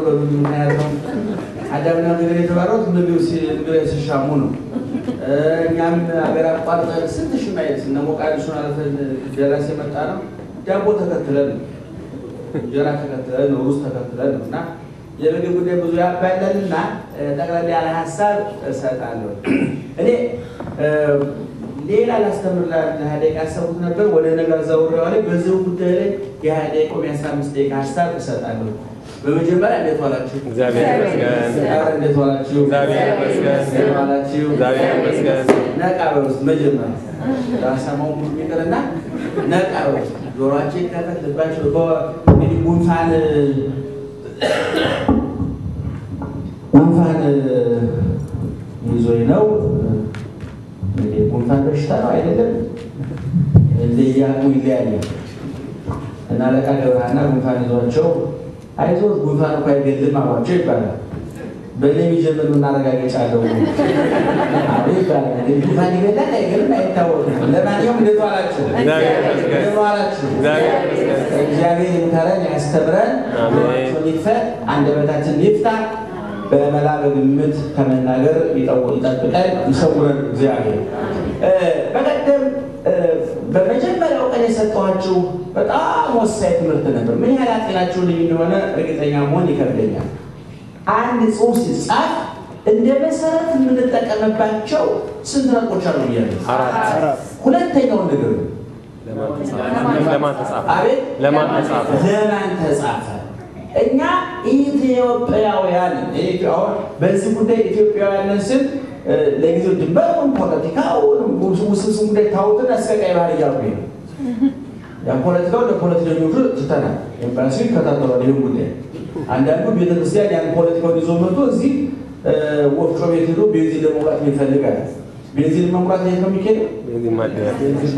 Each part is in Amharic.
በሉ። ምክንያቱም አዳምና ሔዋን የተባረሩት ምግብ ሲ- ምግብ ሲሻሙ ነው። እ፣ እኛም ሀገር አቋርጠን ስንት ሺህ ማይል እነ ሞቃዲሾን አልፈን ደረስ የመጣ ነው። ዳቦ ተከትለን ነው እንጀራ ተከትለን ነው፣ ሩዝ ተከትለን ነው እና የምግብ ጉዳይ ብዙ ያባለልና ጠቅላላ ያለ ሀሳብ እሰጣለሁ። እኔ እ፣ ሌላ ላስተምር ለሀያ ደቂቃ ያሰቡት ነበር። ወደ ነገር ዘውሬዋ ላይ በዚሁ ጉዳይ ላይ የሀያ ደቂቃ ወይም የአስራ አምስት ደቂቃ ሀሳብ እሰጣለሁ። በመጀመሪያ እንዴት ዋላችሁ? እግዚአብሔር ይመስገን። ኧረ እንዴት ዋላችሁ? እግዚአብሔር ይመስገን። እንዴት ዋላችሁ? እግዚአብሔር ይመስገን። ነቃ በውስጥ መጀመሪያ ዳሰማው ሁሉ ይቅርና ነቃ በውስጥ ጆሮአችን ከፈት ልባቸው እንግዲህ ጉንፋን ጉንፋን ይዞኝ ነው። እንግዲህ ጉንፋን በሽታ ነው አይደለም፣ እንደያቁ ይለያያል እና አለቃ ገብረሃና ጉንፋን ይዟቸው አይዞህ ጉንፋን እኮ አይገልም አሏቸው ይባላል። በእኔ የሚጀምር ማረጋገጫ አለው አዎ ይባላል። እንግዲህ ጉንፋን ይገላል አይገልም አይታወቅም። ለማንኛውም እንዴት ዋላችሁ? እግዚአብሔር ይመስገን። እንዴት ዋላችሁ? እግዚአብሔር ይመስገን። እግዚአብሔር ይምከረን ያስተምረን፣ አሜን። ጆሮአችንን ይክፈት፣ አንደበታችንን ይፍታ፣ በመላ በግምት ከመናገር ይጠው- ይጠብቀን፣ ይሰውረን እግዚአብሔር። እ፣ በቀደም እ፣ በመጀመሪያው ቀን የሰጠኋችሁ በጣም ወሳኝ ትምህርት ነበር። ምን ያህል አጤናችሁ ልዩ እንደሆነ እርግጠኛ መሆን ይከብደኛል። አንድ ጽሑፍ ሲጻፍ እንደ መሰረት የምንጠቀምባቸው ስንት ነጥቦች አሉ ብያለሁ? አራት ሁለተኛውን ነገር ነው። ለማን ተጻፈ? ለማን ተጻፈ? አቤት ለማን ተጻፈ? ለማን ተጻፈ? እኛ ኢትዮጵያውያን አሁን በዚህ ጉዳይ ኢትዮጵያውያንን ስል እ፣ ለጊዜው ድንበሩን ፖለቲካውን ውስብስብ ጉዳይ ታውትን እስከ ቀይ ባህር እያልኩ ነው። ያ ፖለቲካው ለፖለቲከኞቹ ትተናል። ኤምባሲ ይከታተሏል ይህን ጉዳይ። አንዳንዱ ቤተክርስቲያን ያን ፖለቲካውን ይዞ መጥቶ እዚህ እ፣ ወፍጮ ቤት ሄዶ ቤንዚን ለመውቃት ይፈልጋል። ቤንዚን መሙላት የት ነው የሚካሄደው? ቤንዚን ማደያ እ? ቤንዚን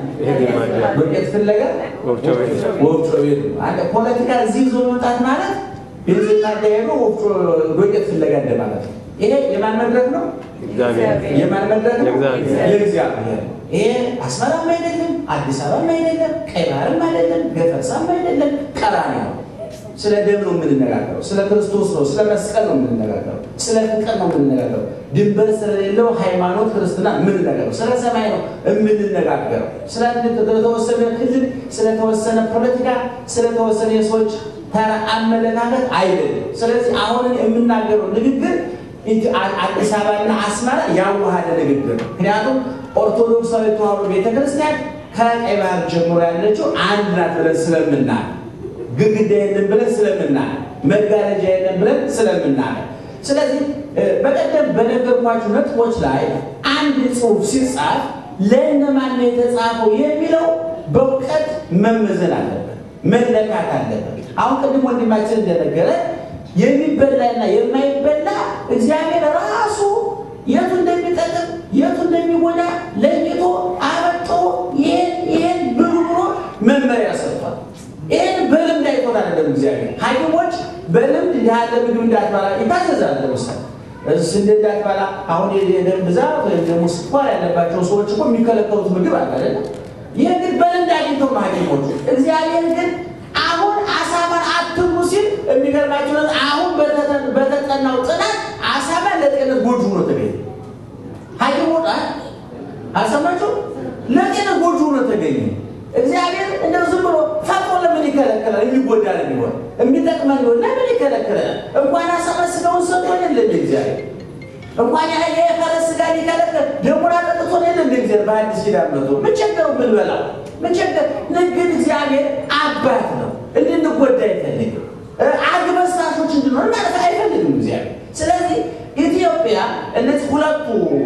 ማደያ ዱቄት ፍለጋ ወፍጮ ቤት ወፍጮ ቤት ነው። አንድ ፖለቲካ እዚህ ይዞ መምጣት ማለት ቤንዚን ማደያ ሄዶ ወፍጮ ዱቄት ፍለጋ እንደማለት ነው። ይሄ የማን መድረክ ነው? እግዚአብሔር የማን መድረክ ነው? የእግዚአብሔር። የእግዚአብሔር። ይሄ አስመራም አይደለም፣ አዲስ አበባም አይደለም፣ ቀይ ባህርም አይደለም፣ ገፈርሳም አይደለም፣ ቀራንዮ ነው። ስለ ደም ነው የምንነጋገረው። ስለ ክርስቶስ ነው፣ ስለ መስቀል ነው የምንነጋገረው። ስለ ፍቅር ነው የምንነጋገረው። ድንበር ስለሌለው ሃይማኖት ክርስትና የምንነጋገረው። ስለ ሰማይ ነው የምንነጋገረው። ስለተወሰነ ክልል፣ ስለተወሰነ ፖለቲካ፣ ስለተወሰነ የሰዎች ተራ አመለካከት አይደለም። ስለዚህ አሁን የምናገረው ንግግር ኢት- አ- አዲስ አበባና አስመራ ያዋሃደ ንግግር ነው። ምክንያቱም ኦርቶዶክሳዊ ተዋሕዶ ቤተክርስቲያን ከቀይ ባህር ጀምሮ ያለችው አንድ ናት ብለን ስለምናል ግድግዳ የለም ብለን ስለምናል መጋረጃ የለም ብለን ስለምናል ስለዚህ እ፣ በቀደም በነገርኳችሁ ነጥቦች ላይ አንድ ጽሑፍ ሲጻፍ ለእነማን ነው የተጻፈው የሚለው በእውቀት መመዘን አለበት፣ መለካት አለበት። አሁን ቅድም ወንድማችን እንደነገረ የሚበላና የማይበላ እግዚአብሔር ራሱ የቱ እንደሚጠቅም የቱ እንደሚጎዳ ለይቶ አበጦ ይህን ይህን ብሉ ብሎ መመሪያ ሰጥቷል። ይህን በልምድ አይቶት አይደለም እግዚአብሔር። ሐኪሞች በልምድ እንዲህ ያለ ምግብ እንዳትበላ ይታዘዛል። ለምሳሌ ስንዴ እንዳትበላ፣ አሁን የደም ብዛት ወይም ደግሞ ስኳር ያለባቸው ሰዎች እኮ የሚከለከሉት ምግብ አለ አይደለም። ይህ ግን በልምድ አግኝተው ነው ሐኪሞቹ። እግዚአብሔር ግን አሁን አሳማን አትብሉ ሲል የሚገርማቸው ነገር አሁን በተጠ- በተጠናው ጥናት አሳማ ለጤነት ጎጂ ሆኖ ተገኘ። ሐኪሞች አ- አልሰማችሁም? ለጤነት ጎጂ ሆኖ ተገኘ። እግዚአብሔር እንደው ዝም ብሎ ፈጥሮ ለምን ይከለክላል? የሚጎዳ ነው የሚሆን የሚጠቅመን ሊሆን ለምን ይከለክላል? እንኳን አሳማ ስጋውን ሰጥቶ የለ እንደ እግዚአብሔር እንኳን ያ የፈረስ ስጋ ሊከለክል ደሙን አጠጥቶ የለ እንደ እግዚአብሔር በአዲስ ኪዳን መጥቶ ምን ቸገረው ብንበላው ምን ቸገር? ንግድ እግዚአብሔር አባት ነው፣ እንድንጎዳ አይፈልግም። አግበስታሾች እንድንሆን ማለት አይፈልግም እግዚአብሔር። ስለዚህ ኢትዮጵያ እነዚህ ሁለቱ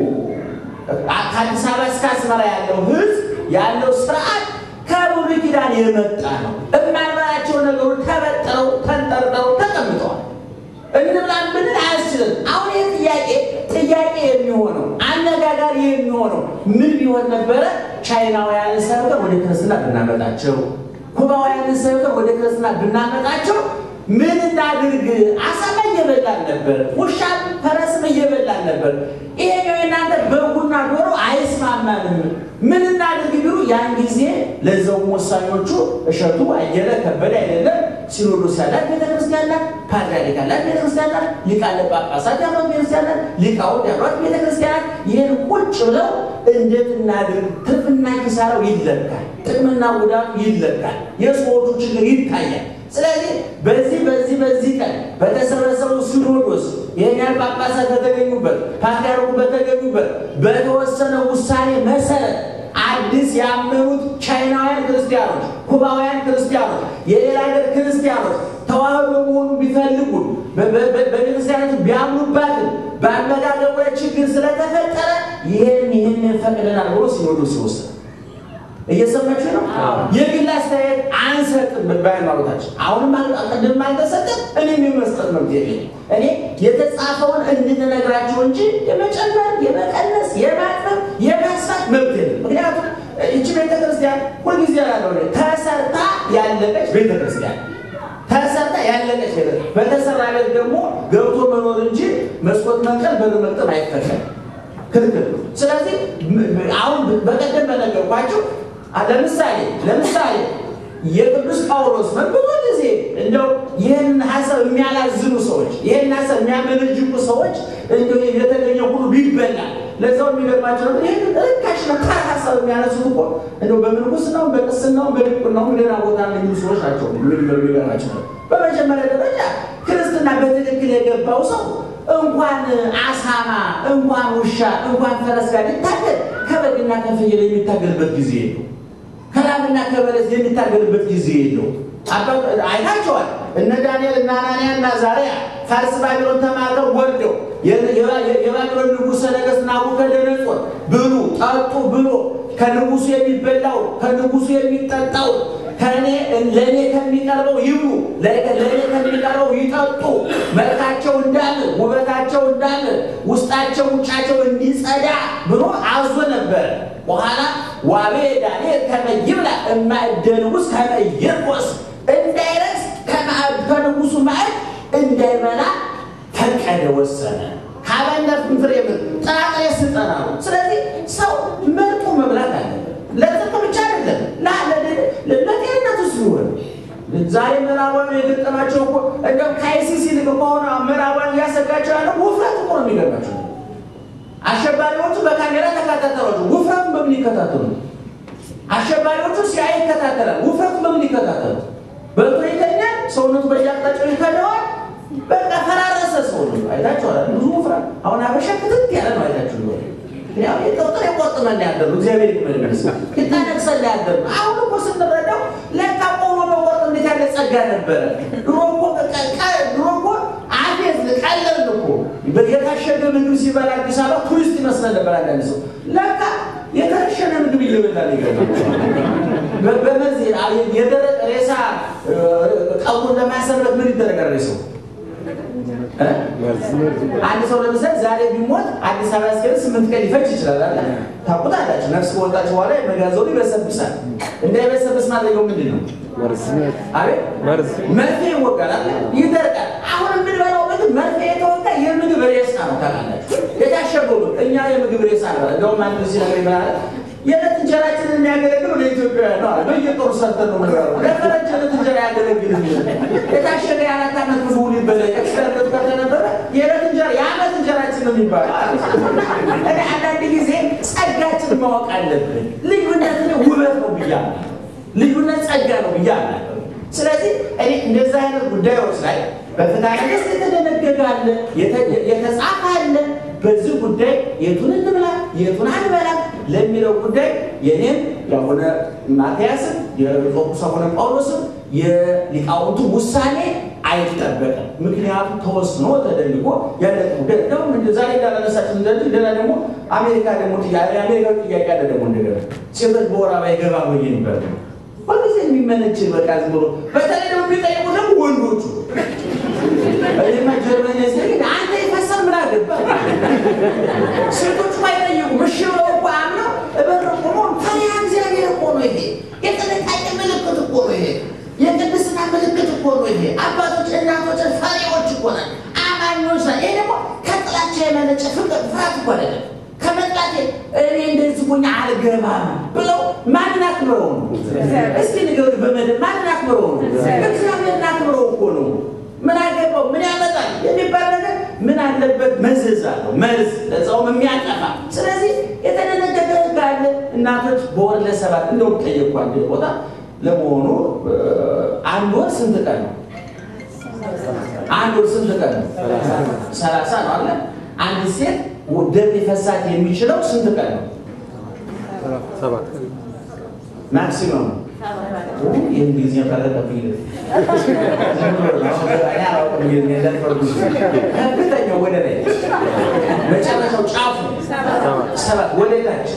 ከአዲስ አበባ እስከ አስመራ ያለው ሕዝብ ያለው ስርዓት ከብሉይ ኪዳን የመጣ ነው። የማንበላቸው ነገሮች ተበጥረው ተንጠርጥረው ተቀምጠዋል። እንብላን ብንል አያስችልም። አሁን ይህ ጥያቄ ጥያቄ የሚሆነው አነጋጋሪ የሚሆነው ምን ቢሆን ነበረ? ቻይናውያንን ሰብከን ወደ ክርስትና ብናመጣቸው፣ ኩባውያንን ሰብከን ወደ ክርስትና ብናመጣቸው ምን እናድርግ? አሳማ እየበላን ነበር፣ ውሻም ፈረስም እየበላን ነበር። ይሄኛው የእናንተ በጉና ዶሮ አይስማማንም፣ ምን እናድርግ ቢሉ ያን ጊዜ ለዛውም ወሳኞቹ እሸቱ አየለ ከበደ አይደለም ሲኖዶስ ያላት ቤተክርስቲያን ቤተክርስቲያን ናት። ፓትርያርክ ያላት ቤተክርስቲያን ናት። ሊቃነ ጳጳሳት ያሏት ቤተክርስቲያን ናት። ሊቃውንት ያሏት ቤተክርስቲያን ናት። ይህን ቁጭ ብለው እንዴት እናድርግ? ትርፍና ኪሳራው ይለካል፣ ጥቅምና ጉዳቱ ይለካል፣ የሰዎቹ ችግር ይታያል። ስለዚህ በዚህ በዚህ በዚህ ቀን በተሰበሰበው ሲኖዶስ ይህን ያህል ጳጳሳት በተገኙበት ፓትርያርኩ በተገኙበት በተወሰነ ውሳኔ መሰረት አዲስ ያመኑት ቻይናውያን ክርስቲያኖች፣ ኩባውያን ክርስቲያኖች፣ የሌላ ሀገር ክርስቲያኖች ተዋህዶ መሆኑ ቢፈልጉ በቤተክርስቲያነቱ ቢያምኑባትም በአመጋገቡ ላይ ችግር ስለተፈጠረ ይህን ይህን ፈቅደናል ብሎ ሲኖዶስ ሲወስን እየሰማችሁ ነው። የግል አስተያየት አንሰጥም በሃይማኖታችን። አሁንም ቅድም አልተሰጠም። እኔም የመስጠት መብት የለኝም። እኔ የተጻፈውን እንድንነግራቸው እንጂ የመጨመር፣ የመቀነስ፣ የማጥበብ፣ የማስፋት መብት የለም። ምክንያቱም ይቺ ቤተክርስቲያን ሁልጊዜ ያለው ተሰርታ ያለቀች ቤተክርስቲያን ተሰርታ ያለቀች ቤተ በተሰራ ቤት ደግሞ ገብቶ መኖር እንጂ መስኮት መንቀል በር መቅጠም አይፈቀድም። ክልክል ነው። ስለዚህ አሁን በቀደም በነገርኳችሁ ለምሳሌ ለምሳሌ የቅዱስ ጳውሎስ ብዙ ጊዜ እንደው ይህን ሀሳብ የሚያላዝኑ ሰዎች ይህን ሀሳብ የሚያመነጅቁ ሰዎች እንደው የተገኘ ሁሉ ቢበላ ለዛው የሚገርማቸው ነው። ይህን ርካሽ ነው ተራ ሀሳብ የሚያነሱት እኮ እንደው በምንኩስናው በቅስናው በዲቁናው ሌላ ቦታ የሚሉ ሰዎች ናቸው። የሚገርማቸው ነው። በመጀመሪያ ደረጃ ክርስትና በትክክል የገባው ሰው እንኳን አሳማ እንኳን ውሻ እንኳን ፈረስ ጋር ሊታገል ከበግና ከፍየል የሚታገልበት ጊዜ የለው። ከላምና ከበለስ የሚታገልበት ጊዜ የለው። አይታቸዋል። እነ ዳንኤል እና አናንያ እና ዛሪያ ፋርስ ባቢሎን ተማርከው ወርደው የባቢሎን ንጉሠ ነገሥት ናቡከደነፆር ብሉ ጠጡ ብሎ ከንጉሱ የሚበላው ከንጉሱ የሚጠጣው ከእኔ ለእኔ ከሚቀርበው ይብሉ ለእኔ ከሚቀርበው ይጠጡ፣ መልካቸው እንዳለ ውበታቸው እንዳለ ውስጣቸው ውጫቸው እንዲጸዳ ብሎ አዞ ነበር። በኋላ ዋቤ ዳንኤል ከመይብላ እማእደ ንጉሥ ከመይርቆስ እንዳይረክስ ከንጉሱ ማዕድ እንዳይበላ ፈቀደ፣ ወሰነ። ሀበነት ፍሬ ምን ጥራጥሬ ስልጠና ነው። ስለዚህ ሰው መርጦ መብላት አለበት። ለጥቅም ብቻ አይደለም ለጤንነቱ ሲሆን ዛሬ ምዕራባዊ የገጠማቸው እኮ እንደው ከአይሲሲ ልቅ ከሆነ ምዕራባዊ እያሰጋቸው ያለው ውፍረት እኮ ነው የሚገርማቸው። አሸባሪዎቹ በካሜራ ተከታተሏቸው። ውፍረቱን በምን ይከታተሉ? አሸባሪዎቹ ሲያይ ይከታተላል። ውፍረቱን በምን ይከታተሉ? በልቶ ይተኛል። ሰውነቱ በየአቅጣጫው ይከደዋል። በቃ ፈራረሰ ሰውነቱ። አይታችኋል። ብዙ ውፍረት አሁን አበሻ ክትት ያለ ነው። አይታችሁ ነው ያው የጥርጥር የቆጥመን ያደሩ እግዚአብሔር ይመስገን ይታነቅሰን ያደሩ አሁን እኮ ስንረዳው ለካ ቆሞ መቆጥ እንዴት ያለ ጸጋ ነበረ። ድሮ እኮ ድሮ እኮ አፌዝ ቀለል እኮ የታሸገ ምግብ ሲበላ አዲስ አበባ ቱሪስት ይመስለን ነበር። አንዳንድ ሰው ለካ የተረሸነ ምግብ እየበላ ይገባል። በመዚህ የደረቀ ሬሳ ቀቡን ለማሰረት ምን ይደረጋል ሬሳው? አንድ ሰው ለምሳሌ ዛሬ ቢሞት አዲስ አበባ እስከ ስምንት ቀን ሊፈጅ ይችላል። አለ ታውቁታላችሁ። ነፍስ ከወጣች በኋላ የመጋዘኑ ይበሰብሳል። እንዳይበሰብስ ማድረገው ምንድን ነው? አቤት መርፌ ይወጋል፣ ይደርቃል። አሁን የምንበላው ምግብ መርፌ የተወጋ የምግብ ሬሳ ነው። ታውቃላችሁ፣ የታሸገው እኛ የምግብ ሬሳ ነው። እንደውም አንድ ሲነግረኝ ምን አለ የዕለት እንጀራችንን የሚያገለግሉ ለኢትዮጵያውያን ነው አለ። በየጦሩ ሰርተን ነው ምንበላው። ለፈረንጅ ዕለት እንጀራ ያገለግል የታሸገ የአራት ዓመት ምግቡ ሊበላ ኤክስፐርት ከተነበረ የዕለት እንጀራ የዓመት እንጀራችን ነው የሚባለው። እኔ አንዳንድ ጊዜ ጸጋችን ማወቅ አለብን። ልዩነት ውበት ነው ብያለሁ። ልዩነት ጸጋ ነው ብያለሁ። ስለዚህ እኔ እንደዚህ አይነት ጉዳዮች ላይ በፍትሐ ነገሥት የተደነገገ አለ፣ የተጻፈ አለ። በዚህ ጉዳይ የቱን እንብላ የቱን አንበላም ለሚለው ጉዳይ የኔም የአቡነ ማትያስም የቆቁስ አቡነ ጳውሎስም የሊቃውንቱ ውሳኔ አይጠበቅም። ምክንያቱም ተወስኖ ተደንግጎ ያለቀ ጉዳይ ደግሞ ዛሬ እንዳላነሳችን ዘንድ እንደና ደግሞ አሜሪካ ደግሞ የአሜሪካ ጥያቄ አለ ደግሞ እንደገና ሴቶች በወር አበባ ይገባሉ የሚባል ሁልጊዜ የሚመነጭ በቃ ዝም ብሎ በተለይ ደግሞ የሚጠይቁ ደግሞ ወንዶቹ እኔማ ጀርመን ዜ አንተ የፈሰር ምን አገባ ሴቶቹ አይጠይቁ ምሽ ብለው እኮ አምነው እበር ቆሞ ፈሪሃ እግዚአብሔር እኮ ነው ይሄ የጥንቃቄ ምልክት እኮ ነው ይሄ የቅድስና ምልክት እኮ ነው ይሄ አባቶች እናቶች ፈሪዎች እኮ ናል አማኞች ና ይሄ ደግሞ ከጥላቻ የመነጨ ፍቅር ፍርሃት እኮ አይደለም ከመጥላቴ እኔ እንደዚህ ሆኜ አልገባም ብለው ማንን አክብረው ነው? እስኪ ንገሩ። በመደብ ማንን አክብረው ነው? እግዚአብሔርን አክብረው እኮ ነው። ምን ምን አለበት? መዘዝ አለው መርዝ ለዛውም የሚያጠፋ ስለዚህ የተደነገገ ሕግ አለ። እናቶች በወር ለሰባት እንደውም ጠየኳ አንድ ቦታ ለመሆኑ አንድ ወር ስንት ቀን ነው? አንድ ወር ስንት ቀን ነው? ሰላሳ ነው አለ። አንድ ሴት ደም ሊፈሳት የሚችለው ስንት ቀን ነው? ሰባት ማክሲመም የእንግሊዝኛ ካለቀብኝ ከፍተኛው ወደ ላይ መጨረሻው ጫፉ ሰባት ወደ ታች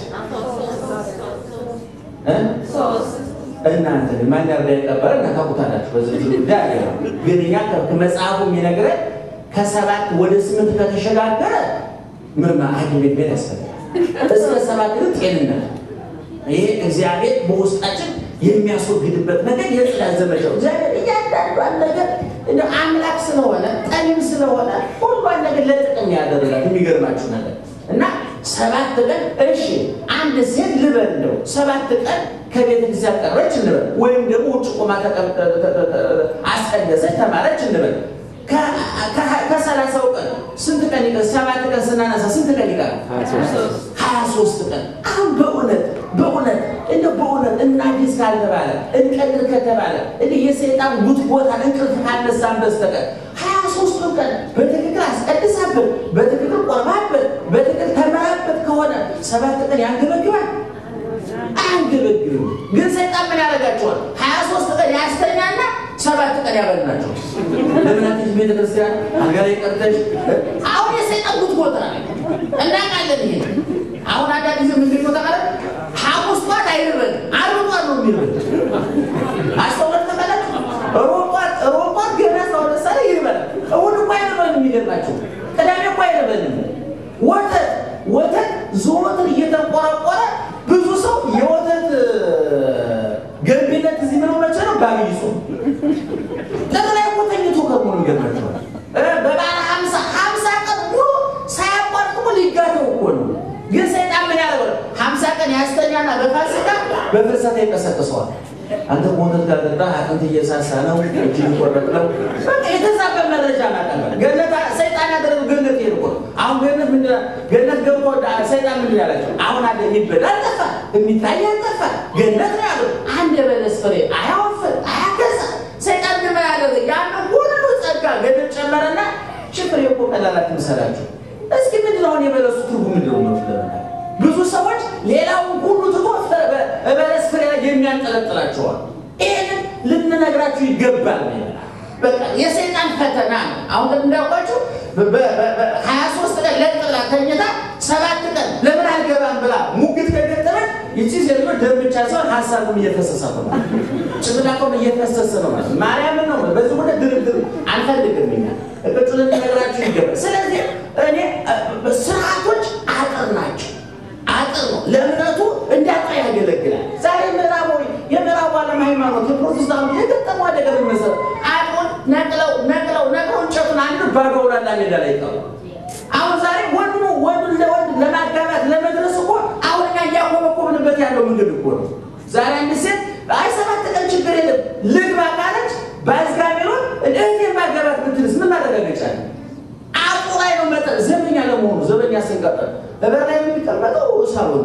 እናንተ ማን ያርዳ የቀበረ እናታውቁታላችሁ። በዝርዝር ጉዳይ አለ። ግን እኛ ከመጽሐፉ የሚነግረን ከሰባት ወደ ስምንት ከተሸጋገረ ምርማ ሐኪም ቤት ቤት ያስፈልጋል። እስከ ሰባት ግን ጤንነት ይሄ እግዚአብሔር በውስጣችን የሚያስወግድበት ነገር የጽዳት ዘመቻው እግዚአብሔር እያንዳንዷን ነገር እንደ አምላክ ስለሆነ ጠቢብ ስለሆነ ሁሏን ነገር ለጥቅም ያደረጋት የሚገርማችሁ ነገር እና ሰባት ቀን እሺ፣ አንድ ሴት ልበል እንደው ሰባት ቀን ከቤተ ክርስቲያን ቀረች እንበል፣ ወይም ደግሞ ውጭ ቆማ አስቀደሰች ተማረች እንበል። ከሰላሳው ቀን ስንት ቀን ይቀር? ሰባት ቀን ስናነሳ ስንት ቀን ይቀር? ሀያ ሶስት ቀን። አሁን በእውነት በእውነት እንደ በእውነት እናዲስ ካልተባለ እንቀልር ከተባለ እንደ የሰይጣን ጉት ቦታ እንቅልፍ ካነሳን በስተቀር ሀያ ሶስቱን ቀን በትክክል አስቀድሳበት በትክክል ቆርባበት በትክክል ተመራበት ከሆነ ሰባት ቀን ያንገበግባል አያንገበግብም። ግን ሰይጣን ምን ያደርጋቸዋል? ሀያ ሶስት ቀን ያስተኛና ሰባት ቀን ያበልናቸው። ለምናትሽ ቤተክርስቲያን አልጋ ላይ ቀርተሽ አሁን የሰይጣን ጉት ቦታ እናውቃለን። ይሄ አሁን አንዳንድ ጊዜ ምንድን ነው ተቃለ ሐሙስ ጧት አይርበን ዓርብ ጧት ነው የሚርበን። አስተውለት ተመለክ ሮጧት ሮጧት ገና ሰው ለምሳሌ ይርበን። እሑድ እኮ አይርበን። የሚገርማቸው ቅዳሜ እኮ አይርበንም። ወተት ወተት ዘወትር እየተንቆረቆረ ብዙ ሰው የወተት ገንቢነት እዚህ ምነው መቼ ነው? በአብይ ጾም ጠቅላይ እኮ ተኝቶ ከመሆኑ ይገርማቸዋል። በባለ ሀምሳ ሀምሳ ቀን ሙሉ ሳያቋርጥ እኮ ሊጋተው እኮ ነው። ግን ሰይጣን ምን ያደርገው? ሀምሳ ቀን ያስተኛና በፋሲካ በፍልሰታ ይቀሰቅሰዋል። አንተ ወተት ካልጠጣ አጥንት እየሳሳ ነው፣ እጅ ሊቆረጥ ነው። በቃ የተዛበ መረጃ ማቀበል ገነት ሰይጣን ያደረገው ገነት ይሄድ እኮ ነው። አሁን ገነት ምንድን ነው? ገነት ገብቶ ሰይጣን ምንድን ያላቸው? አሁን አለ የሚበላ አልጠፋ፣ የሚታይ አልጠፋ፣ ገነት ነው ያሉት። አንድ የበለስ ፍሬ አያወፍር፣ አያገዛ። ሰይጣን ምን ያደረገ? ያንን ሁሉ ጸጋ ገነት ጨመረና ሽፍሬ እኮ ቀላል አትምሰላችሁ። እስኪ ምንድን ነው አሁን የበለሱ ትርጉም ምንድን ነው? ለመናገር ብዙ ሰዎች ሌላውን ሁሉ ትቶ በለስ ፍሬ ላይ የሚያንጠለጥላቸዋል። ይህንን ልንነግራችሁ ይገባል። በቃ የሰይጣን ፈተና ነው። አሁን እንዳውቃችሁ ሀያ ሶስት ቀን ለጥ ብላ ተኝታ ሰባት ቀን ለምን አልገባም ብላ ሙግት ከገጠመች ይቺ ሴትዮ ደም ብቻ ሳይሆን ሀሳቡም እየፈሰሳት ነው፣ ጭንቅላቷም እየፈሰሰ ነው ማለት ማርያምን ነው። በዚህ ወደ ድርድር አንፈልግም እኛ እቅጩ ልንነግራችሁ ይገባል። ስለዚህ እኔ ስርዓቶች አጥር ናቸው አጥር ነው። ለእምነቱ እንዳጣ ያገለግላል። ዛሬ ምዕራባዊ የምዕራቡ ዓለም ሃይማኖት የፕሮቴስታንቱ የገጠሙ አደገ መሰረ አጥሩን ነቅለው ነቅለው ነቅለው እንጨቱን አንዱ ባገውላላ ሜዳ ላይ ይቀሩ። አሁን ዛሬ ወንዱ ወንዱ ለወንድ ለማጋባት ለመድረስ እኮ አሁን እኛ እያኮበኮብንበት ያለው መንገድ እኮ ነው። ዛሬ አንድ ሴት አይ ሰባት ቀን ችግር የለም ልግባ ካለች በአዝጋሚሮን እህቴ ማገባት ብትልስ ምን ማረጋገጫ ነው? አጡ ላይ ነው መጠ ዘበኛ ለመሆኑ ዘበኛ ስንቀጠር በበር ላይ የሚቀመጠው ሳሎን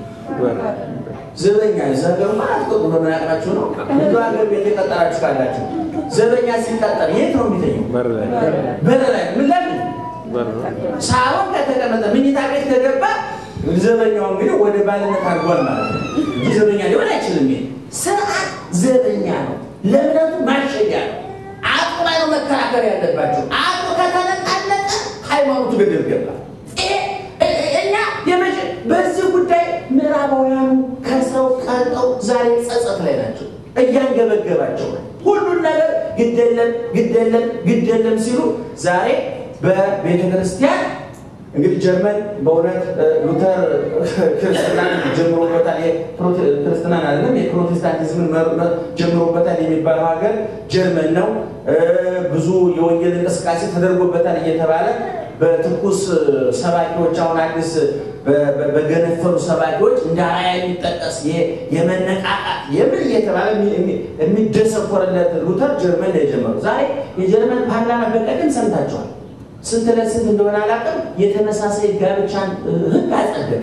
ዘበኛ ዘገሩ ማለት ቆጡ በመናቅራችሁ ነው። እንደ ሀገር ቤት የቀጠራችሁ ካላችሁ ዘበኛ ሲቀጠር የት ነው የሚተኘው? በር ላይ በር ላይ ምን ለምን በር ሳሎን ከተቀመጠ ምኝታ ቤት ከገባ ዘበኛው እንግዲህ ወደ ባልነት አድርጓል ማለት ነው እንጂ ዘበኛ ሊሆን አይችልም። ይሄ ስርዓት ዘበኛ ነው፣ ለእምነቱ ማሸጊያ ነው። አጡ ላይ ነው መከራከር ያለባቸው። አጡ ከተነቃነቀ ሃይማኖቱ ገደል ገባ። ይሄ እኛ የመጀ በዚህ ጉዳይ ምዕራባውያኑ ከሰው ቀልጠው ዛሬ ጸጸት ላይ ናቸው፣ እያንገበገባቸው ነው። ሁሉን ነገር ግደለም ግደለም ግደለም ሲሉ ዛሬ በቤተ ክርስቲያን እንግዲህ ጀርመን በእውነት ሉተር ክርስትናን ጀምሮበታል። ክርስትናን አይደለም የፕሮቴስታንቲዝምን ጀምሮበታል የሚባለው ሀገር ጀርመን ነው። ብዙ የወንጌል እንቅስቃሴ ተደርጎበታል እየተባለ በትኩስ ሰባኪዎች አሁን አዲስ በገነፈሉ ሰባኪዎች እንደ አርአያ የሚጠቀስ የመነቃቃት የምን እየተባለ የሚደሰኮርለት ሉተር ጀርመን ነው የጀመረው። ዛሬ የጀርመን ፓርላማ በቀደም ሰምታችኋል ስንት ለስንት እንደሆነ አላውቅም፣ የተመሳሳይ ጋብቻን ህግ አጸደቀ።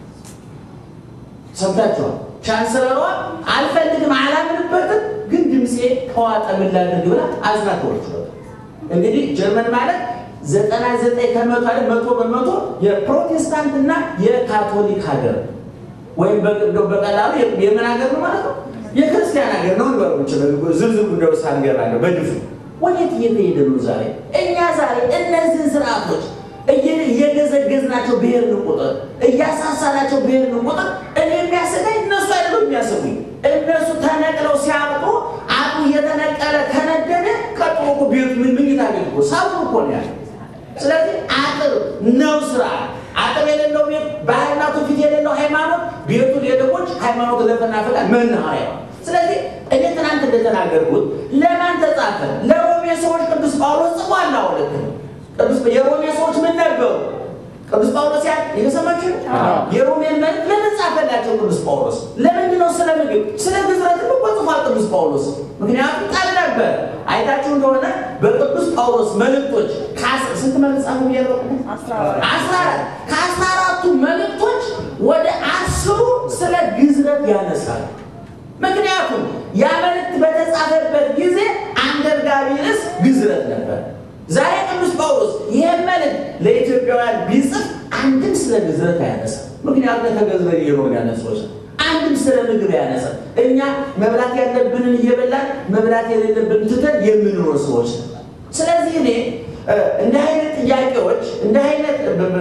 ሰምታችኋል። ቻንስለሯ አልፈልግም፣ አላምንበትም፣ ግን ድምፄ ከዋጠ ምን ላድርግ ብላ አዝና ተወችሏል። እንግዲህ ጀርመን ማለት ዘጠና ዘጠኝ ከመቶ አለ መቶ በመቶ የፕሮቴስታንትና የካቶሊክ ሀገር ወይም በቀላሉ የምን ሀገር ነው ማለት ነው? የክርስቲያን ሀገር ነው ንበሮች ዝርዝሩ እንደው ሳንገባለሁ በድፉ ወዴት እየተሄደ ነው ዛሬ? እኛ ዛሬ እነዚህን ስርዓቶች እየገዘገዝናቸው ብሄርን ቁጥር እያሳሳናቸው ብሄርን ቁጥር እኔ የሚያሰጋኝ እነሱ አይደለም የሚያሰጉኝ። እነሱ ተነቅለው ሲያብጡ አጡ እየተነቀለ ከነደደ ቀጥሎ እኮ ቤቱ ምን ምኝታ ቤት እኮ ሳቡ እኮ ነው ያለ። ስለዚህ አጥር ነው ስርዓት። አጥር የሌለው ቤት ባህልና ትውፊት የሌለው ሃይማኖት ቤቱ የደቦች ሃይማኖት ለፈናፈቃ መናኸሪያ ስለዚህ እኔ ትናንት እንደተናገርኩት ለማን ተጻፈ? ለሮሜ ሰዎች ቅዱስ ጳውሎስ ጽፏል። አሁለት ቅዱስ የሮሜ ሰዎች ምን ነበሩ? ቅዱስ ጳውሎስ ያ የተሰማችሁ የሮሜን መልእክት ለምን ጻፈላቸው? ቅዱስ ጳውሎስ ለምንድን ነው ስለ ምግብ ስለ ግዝረት እኮ ጽፏል ቅዱስ ጳውሎስ። ምክንያቱም ጠብ ነበር። አይታችሁ እንደሆነ በቅዱስ ጳውሎስ መልእክቶች ስንት መልእክት ጻፉ? አስራ አራት ከአስራ አራቱ መልእክቶች ወደ አስሩ ስለ ግዝረት ያነሳል። ምክንያቱም ያ መልእክት በተጻፈበት ጊዜ አንገብጋቢ ርዕስ ግዝረት ነበር። ዛሬ ቅዱስ ጳውሎስ ይህን መልእክት ለኢትዮጵያውያን ቢጽፍ አንድም ስለ ግዝረት አያነሳም። ምክንያቱም ከተገዝረት የሆኑ ያነሶች አንድም ስለ ምግብ ያነሳ። እኛ መብላት ያለብንን እየበላን መብላት የሌለብን ትተን የምንኖር ሰዎች ነው። ስለዚህ እኔ እንደ አይነት ጥያቄዎች እንደ አይነት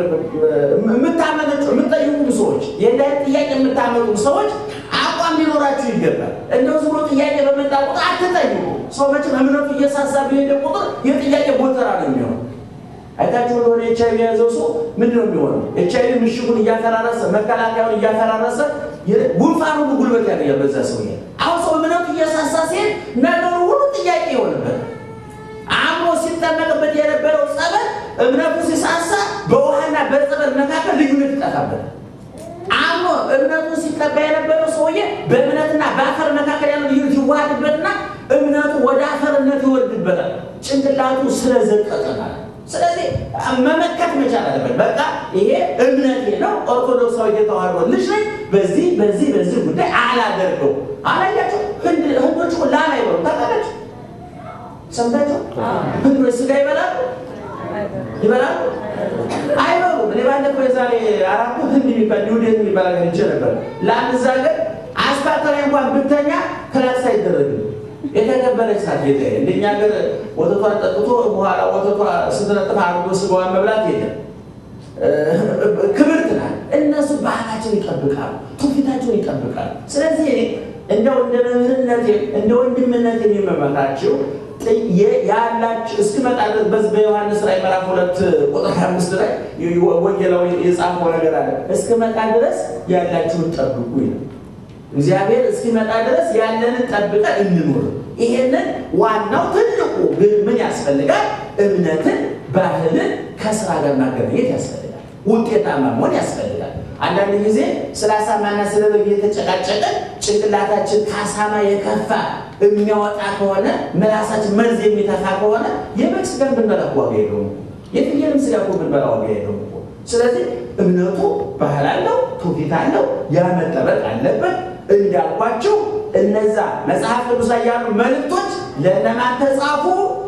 የምታመነጩ የምትጠይቁም ሰዎች የእንደ አይነት ጥያቄ የምታመጡም ሰዎች አቋም ሊኖራችሁ ይገባል። እንደው ዝም ብሎ ጥያቄ በመጣ ቁጥር አትጠይቁ። ሰው መቼም እምነቱ እየሳሳ በሄደ ቁጥር የጥያቄ ጎተራ ነው የሚሆነው። አይታችሁ እንደሆነ ኤች አይቪ የያዘው ሰው ምንድን ነው የሚሆነው? ኤች አይቪ ምሽጉን እያፈራረሰ መከላከያውን እያፈራረሰ ጉንፋን ሁሉ ጉልበት ያገኛል በዛ ሰው። አሁን ሰው እምነቱ እየሳሳ ሲሄድ ነገሩ ሁሉ ጥያቄ ይሆንበት። አእምሮ ሲጠመቅበት የነበረው ጸበል እምነቱ ሲሳሳ በውሃና በጸበል መካከል ልዩነት ይጠፋበታል። አእምሮ እምነቱን ሲቀባ የነበረው ሰውዬ በእምነትና በአፈር መካከል ያለው ልዩነት ይዋሃድበትና እምነቱ ወደ አፈርነት ይወርድበታል። ጭንቅላቱ ስለዘቀጠናል። ስለዚህ መመከት መቻል አለበት። በቃ ይሄ እምነቴ ነው፣ ኦርቶዶክሳዊ የተዋህዶ ልጅ ነኝ፣ በዚህ በዚህ በዚህ ጉዳይ አላደርገው። አላያቸው ህንዶች ላም አይበሉም ታውቃላችሁ? ሰምታችሁ? ህንዶች ስጋ ይበላሉ ይበላሉ አይበሉም። እኔ ባለፈው የዛሬ አራት ህንድ የሚባል ኒውዴት የሚባል ሀገር ሄጄ ነበር። ለአንድ እዛ ሀገር አስፓልት ላይ እንኳን ብተኛ ክላክስ አይደረግም። የተከበረች ናት ጌታ። እንደኛ ሀገር ወተቷን ጠጥቶ በኋላ ወተቷ ስትነጥፍ አድርጎ ስጋዋን መብላት የለም። ክብርት ናት። እነሱ ባህላቸውን ይጠብቃሉ፣ ትውፊታቸውን ይጠብቃሉ። ስለዚህ እኔ እንደው እንደ መምህርነቴ እንደ ወንድምነት የሚመመካቸው ያላችሁ እስክመጣ ድረስ በዚህ በዮሐንስ ራዕይ ምዕራፍ ሁለት ቁጥር ሀያ አምስት ላይ ወንጌላዊ የጻፈው ነገር አለ። እስክመጣ ድረስ ያላችሁን ጠብቁ ይላል። እግዚአብሔር እስኪመጣ ድረስ ያለንን ጠብቀን እንኖር። ይሄንን ዋናው ትልቁ ግን ምን ያስፈልጋል? እምነትን፣ ባህልን ከስራ ጋር ማገናኘት ያስፈልጋል። ውጤታማ መሆን ያስፈልጋል። አንዳንድ ጊዜ ስለ አሳማና ስለ በግ የተጨቃጨቀን ጭንቅላታችን ከአሳማ የከፋ የሚያወጣ ከሆነ ምላሳችን መርዝ የሚተፋ ከሆነ የበግ ስጋን ብንበላ ዋጋ የለውም። የፍየልም ስጋ እኮ ብንበላ ዋጋ የለውም እኮ። ስለዚህ እምነቱ ባህል አለው፣ ትውፊት አለው፣ ያ መጠበቅ አለበት። እንዳልኳቸው እነዛ መጽሐፍ ቅዱስ ላይ ያሉ መልእክቶች ለእነማን ተጻፉ?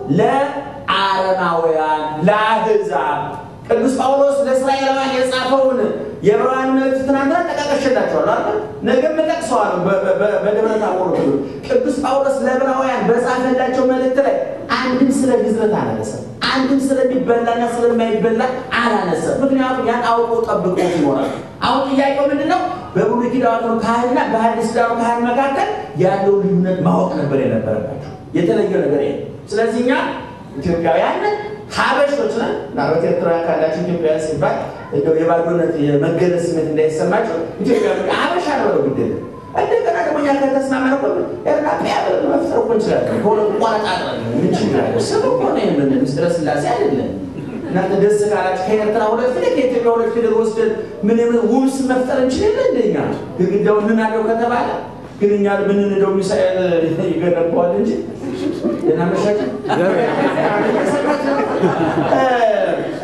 ለአረማውያን፣ ለአሕዛብ። ቅዱስ ጳውሎስ ለእስራኤላውያን የጻፈውን የዕብራውያን መልእክት ትናንትና ጠቃቀሸላቸዋል አይደል? ነገም እጠቅሰዋለሁ በደብረ ታቦር ቅዱስ ጳውሎስ ለዕብራውያን በጻፈላቸው መልእክት ላይ አንድም ስለ ግዝረት አላነሳም። አንድም ስለሚበላና ስለማይበላ አላነሳም። ምክንያቱም ያን አውቀው ጠብቀው ይኖራል። አሁን ጥያቄው ምንድን ነው? በብሉይ ኪዳኑ ካህንና በሐዲስ ኪዳኑ ካህን መካከል ያለው ልዩነት ማወቅ ነበር የነበረባቸው። የተለየ ነገር የለም። ስለዚህ እኛ ኢትዮጵያውያን ሀበሾች ነን። ምናልባት ኤርትራውያን ካላቸው ኢትዮጵያውያን ሲባል እንደው የባዶነት የመገለጽ ስሜት እንዳይሰማቸው ኢትዮጵያ ሀበሻ ነው ነው ጉዳይ እንደገና ደግሞ እኛ ከተስማማን እኮ ኤርናጵያ ብለን መፍጠር እኮ እንችላለን። ከሁለቱ ቆረጣጥረን ምን ችግር አለ? ስም እኮ ነው የምን ምስጢረ ሥላሴ አይደለም። እናንተ ደስ ካላችሁ ከኤርትራ ሁለት ፊደል ከኢትዮጵያ ሁለት ፊደል ወስደን ምን የምን ውብ ስም መፍጠር እንችላለን። እንደኛ ግድግዳውን እንናደው ከተባለ ግን እኛ ምንንደው ሚሳኤል ይገነባዋል እንጂ ደህና መሻችን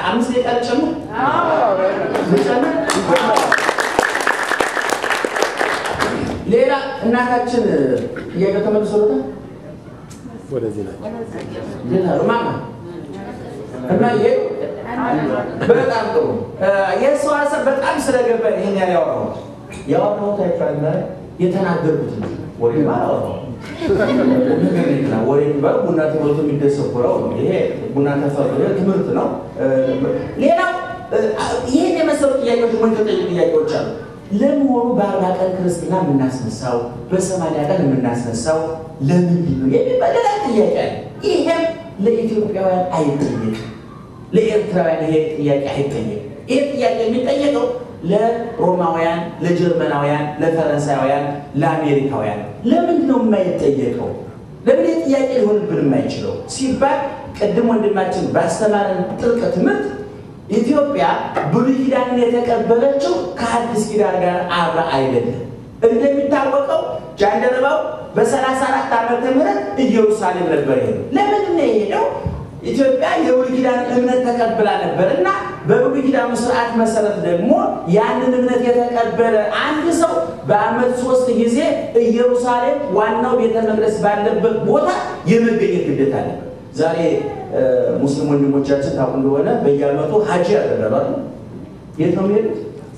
አምስት ደቂቃ ልጨምር ልጨምር። ሌላ እናታችን ጥያቄ ተመልሶለታል። ወደዚህ ላይ ሌላ ሩማማ እና ይሄ በጣም ጥሩ የሰው ሀሳብ በጣም ስለገባ ይሄን ያህል ያወራሁት ያወራሁት አይባል የተናገርኩት ነው። ወሬ አላወራሁም። ነገር ሌላ ወሬ የሚባል ቡና ተፈልቶ የሚደሰኩረው ነው። ይሄ ቡና ተፈልቶ ትምህርት ነው። ሌላው ይህን የመሰሉ ጥያቄዎች ምን ተጠየቁ ጥያቄዎች አሉ። ለመሆኑ በአርባ ቀን ክርስትና የምናስነሳው በሰማንያ ቀን የምናስነሳው ለምንድን ነው የሚባል ሌላ ጥያቄ አለ። ይሄም ለኢትዮጵያውያን አይጠየቅም፣ ለኤርትራውያን ይሄ ጥያቄ አይጠየቅም። ይህ ጥያቄ የሚጠየቀው ለሮማውያን፣ ለጀርመናውያን፣ ለፈረንሳያውያን፣ ለአሜሪካውያን ለምንድን ነው የማይጠየቀው? ለምን ይህ ጥያቄ ሊሆንብን የማይችለው ሲባል ቅድም ወንድማችን ባስተማረን ጥልቅ ትምህርት ኢትዮጵያ ብሉይ ኪዳንን የተቀበለችው ከአዲስ ኪዳን ጋር አብራ አይደለም። እንደሚታወቀው ጃንደረባው በሰላሳ አራት ዓመተ ምህረት ኢየሩሳሌም ነበር የሄደው። ለምንድን ነው የሄደው? ኢትዮጵያ የብሉይ ኪዳን እምነት ተቀብላ ነበር እና በብሉይ ኪዳኑ ስርዓት መሰረት ደግሞ ያንን እምነት የተቀበለ አንድ ሰው በዓመት ሶስት ጊዜ ኢየሩሳሌም ዋናው ቤተ መቅደስ ባለበት ቦታ የመገኘት ግዴታ አለበት። ዛሬ ሙስሊም ወንድሞቻችን ታውቁ እንደሆነ በየዓመቱ ሀጂ ያደረጋሉ። የት ነው የሚሄዱት?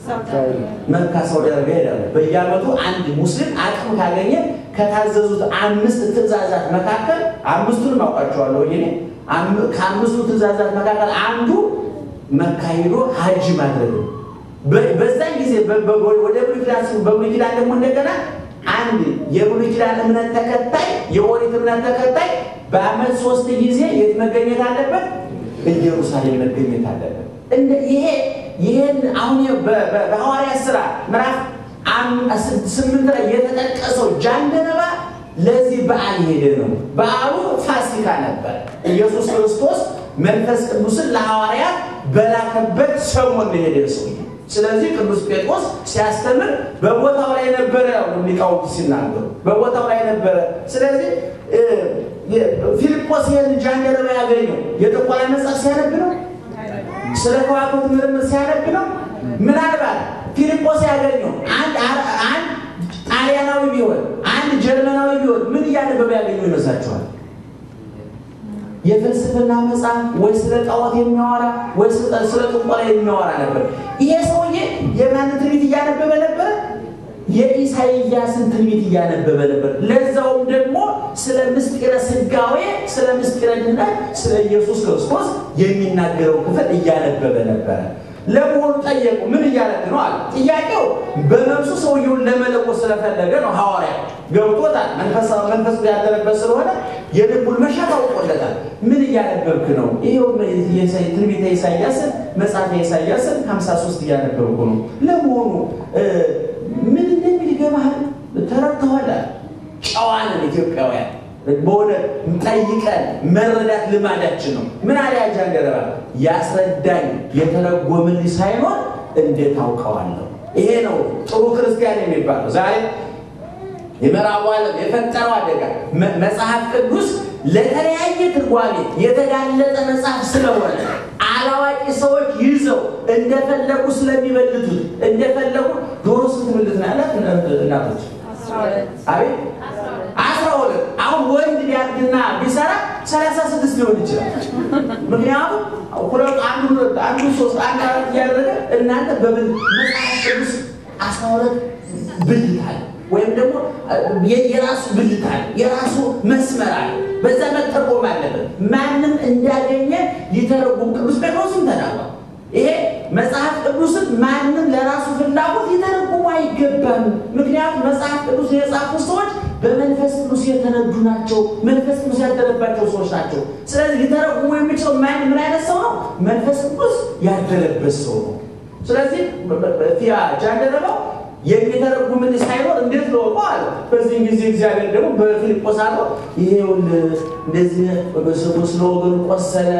መካ ሳውዲ አረቢያ ይሄዳሉ። በየዓመቱ አንድ ሙስሊም አቅም ካገኘ ከታዘዙት አምስት ትእዛዛት መካከል አምስቱንም አውቃቸዋለሁ እኔ ከአምስቱ ትእዛዛት መካከል አንዱ መካ ሄዶ ሀጅ ማድረግ ነው። በዛን ጊዜ ወደ ብሉይ ኪዳን በብሉይ ኪዳን ደግሞ እንደገና አንድ የብሉይ ኪዳን እምነት ተከታይ የኦሪት እምነት ተከታይ በዓመት ሶስት ጊዜ የት መገኘት አለበት? ኢየሩሳሌም መገኘት አለበት። ይሄ ይህን አሁን በሐዋርያት ሥራ ምዕራፍ ስምንት ላይ የተጠቀሰው ጃንደረባ ለዚህ በዓል ሄደ ነው። በዓሉ ፋሲካ ነበር። ኢየሱስ ክርስቶስ መንፈስ ቅዱስን ለሐዋርያት በላከበት ሰሞን ሄደ ሰው። ስለዚህ ቅዱስ ጴጥሮስ ሲያስተምር በቦታው ላይ ነበረ። ያው ሊቃውንት ሲናገሩ በቦታው ላይ ነበረ። ስለዚህ ፊልጶስ ይህን ጃንደረባ ያገኘው የጥቆላ መጽሐፍ ሲያነብ ነው። ስለ ከዋክብት ምርምር ሲያነብ ነው። ምናልባት ፊልጶስ ያገኘው አንድ አንድ ጣሊያናዊ ቢሆን አንድ ጀርመናዊ ቢሆን ምን እያነበበ ያገኘው ይመስላችኋል? የፍልስፍና መጽሐፍ ወይ ስለ ጣዖት የሚያወራ ወይ ስለ ጥቆላ የሚያወራ ነበር። ይሄ ሰውዬ የማንን ትንቢት እያነበበ ነበር? የኢሳይያስን ትንቢት እያነበበ ነበር። ለዛውም ደግሞ ስለ ምስጢረ ስጋዌ፣ ስለ ምስጢረ ድኅነት፣ ስለ ኢየሱስ ክርስቶስ የሚናገረው ክፍል እያነበበ ነበረ። ለመሆኑ ጠየቁ። ምን እያደረግ ነው አለ። ጥያቄው በነፍሱ ሰውየውን ለመለኮት ስለፈለገ ነው። ሐዋርያ ገብቶታል። መንፈስ ያደረበት ስለሆነ የልቡን መሻት አውቆለታል። ምን እያነበብክ ነው? ይኸው ትንቢተ ኢሳያስን መጽሐፈ ኢሳያስን 53 እያነበብኩ ነው። ለመሆኑ ምን እንደሚል ይገባሃል? ተረድተዋል? ጨዋንን ኢትዮጵያውያን በሆነ ጠይቀን መረዳት ልማዳችን ነው። ምን አለ ጃንደረባ? ያስረዳኝ የተረጎምልኝ ሳይሆን እንዴት አውቀዋለሁ? ይሄ ነው ጥሩ ክርስቲያን የሚባለው። ዛሬ የምዕራቡ ዓለም የፈጠረው አደጋ መጽሐፍ ቅዱስ ለተለያየ ትርጓሜ የተጋለጠ መጽሐፍ ስለሆነ አላዋቂ ሰዎች ይዘው እንደፈለጉ ስለሚበልቱት እንደፈለጉ ዶሮ ስንት ብልት ነው ያላት እናቶች? አቤት አስራ ሁለት አሁን ወንድ ቢያድግና ቢሰራ ሰላሳ ስድስት ሊሆን ይችላል። ምክንያቱም ሁለቱ አንዱ አንዱ ሶስት አንድ አራት እያደረገ እናንተ በብል መጽሐፍ ቅዱስ አስራ ሁለት ብልት አለ ወይም ደግሞ የራሱ ብልት አለ፣ የራሱ መስመር አለ። በዛ መተርጎም አለበት። ማንም እንዳገኘ ሊተረጉም ቅዱስ ጴጥሮስም ተናግሯል። ይሄ መጽሐፍ ቅዱስን ማንም ለራሱ ፍላጎት ሊተረጉሙ አይገባም። ምክንያቱም መጽሐፍ ቅዱስ የጻፉ ሰዎች በመንፈስ ቅዱስ የተነዱ ናቸው። መንፈስ ቅዱስ ያደረባቸው ሰዎች ናቸው። ስለዚህ ሊተረጉሙ የሚችለው ማን ምን አይነት ሰው ነው? መንፈስ ቅዱስ ያደረበት ሰው ነው። ስለዚህ ፊያ ጃንደረባው የሚተረጉምን ሳይኖር እንዴት ለወቀ አለ። በዚህም ጊዜ እግዚአብሔር ደግሞ በፊልጶስ አለው ይሄውን እንደዚህ በስሙ ስለ ወገኑ ቆሰለ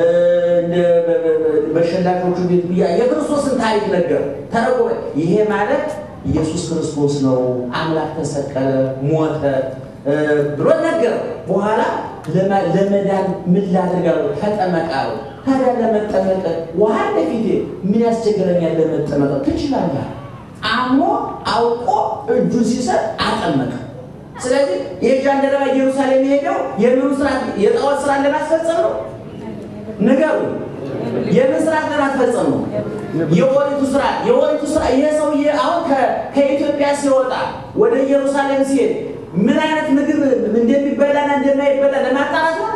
በሸላቾቹ ቤት ብያ የክርስቶስን ታሪክ ነገር ተረጎመ። ይሄ ማለት ኢየሱስ ክርስቶስ ነው፣ አምላክ ተሰቀለ፣ ሞተ ብሎ ነገር በኋላ ለመዳን ምን ላድርግ አለው? ተጠመቅ አለው። ታዲያ ለመጠመቅ ውሃ ለፊቴ ምን ያስቸግረኛል? ለመጠመቅ ትችላለህ። አምኖ አውቆ እጁን ሲሰጥ አጠመቀ። ስለዚህ የጃንደረባ ኢየሩሳሌም የሄደው የምን ስርዓት የጣዖት ስርዓት ለማስፈጸም ነው? ንገሩ። የምን ስርዓት ለማስፈጸም ነው? የኦሪቱ ስርዓት የኦሪቱ ስርዓት። ይሄ ሰውዬ አሁን ከኢትዮጵያ ሲወጣ ወደ ኢየሩሳሌም ሲሄድ ምን አይነት ምግብ እንደሚበላና እንደማይበላ ለማጣራት ነው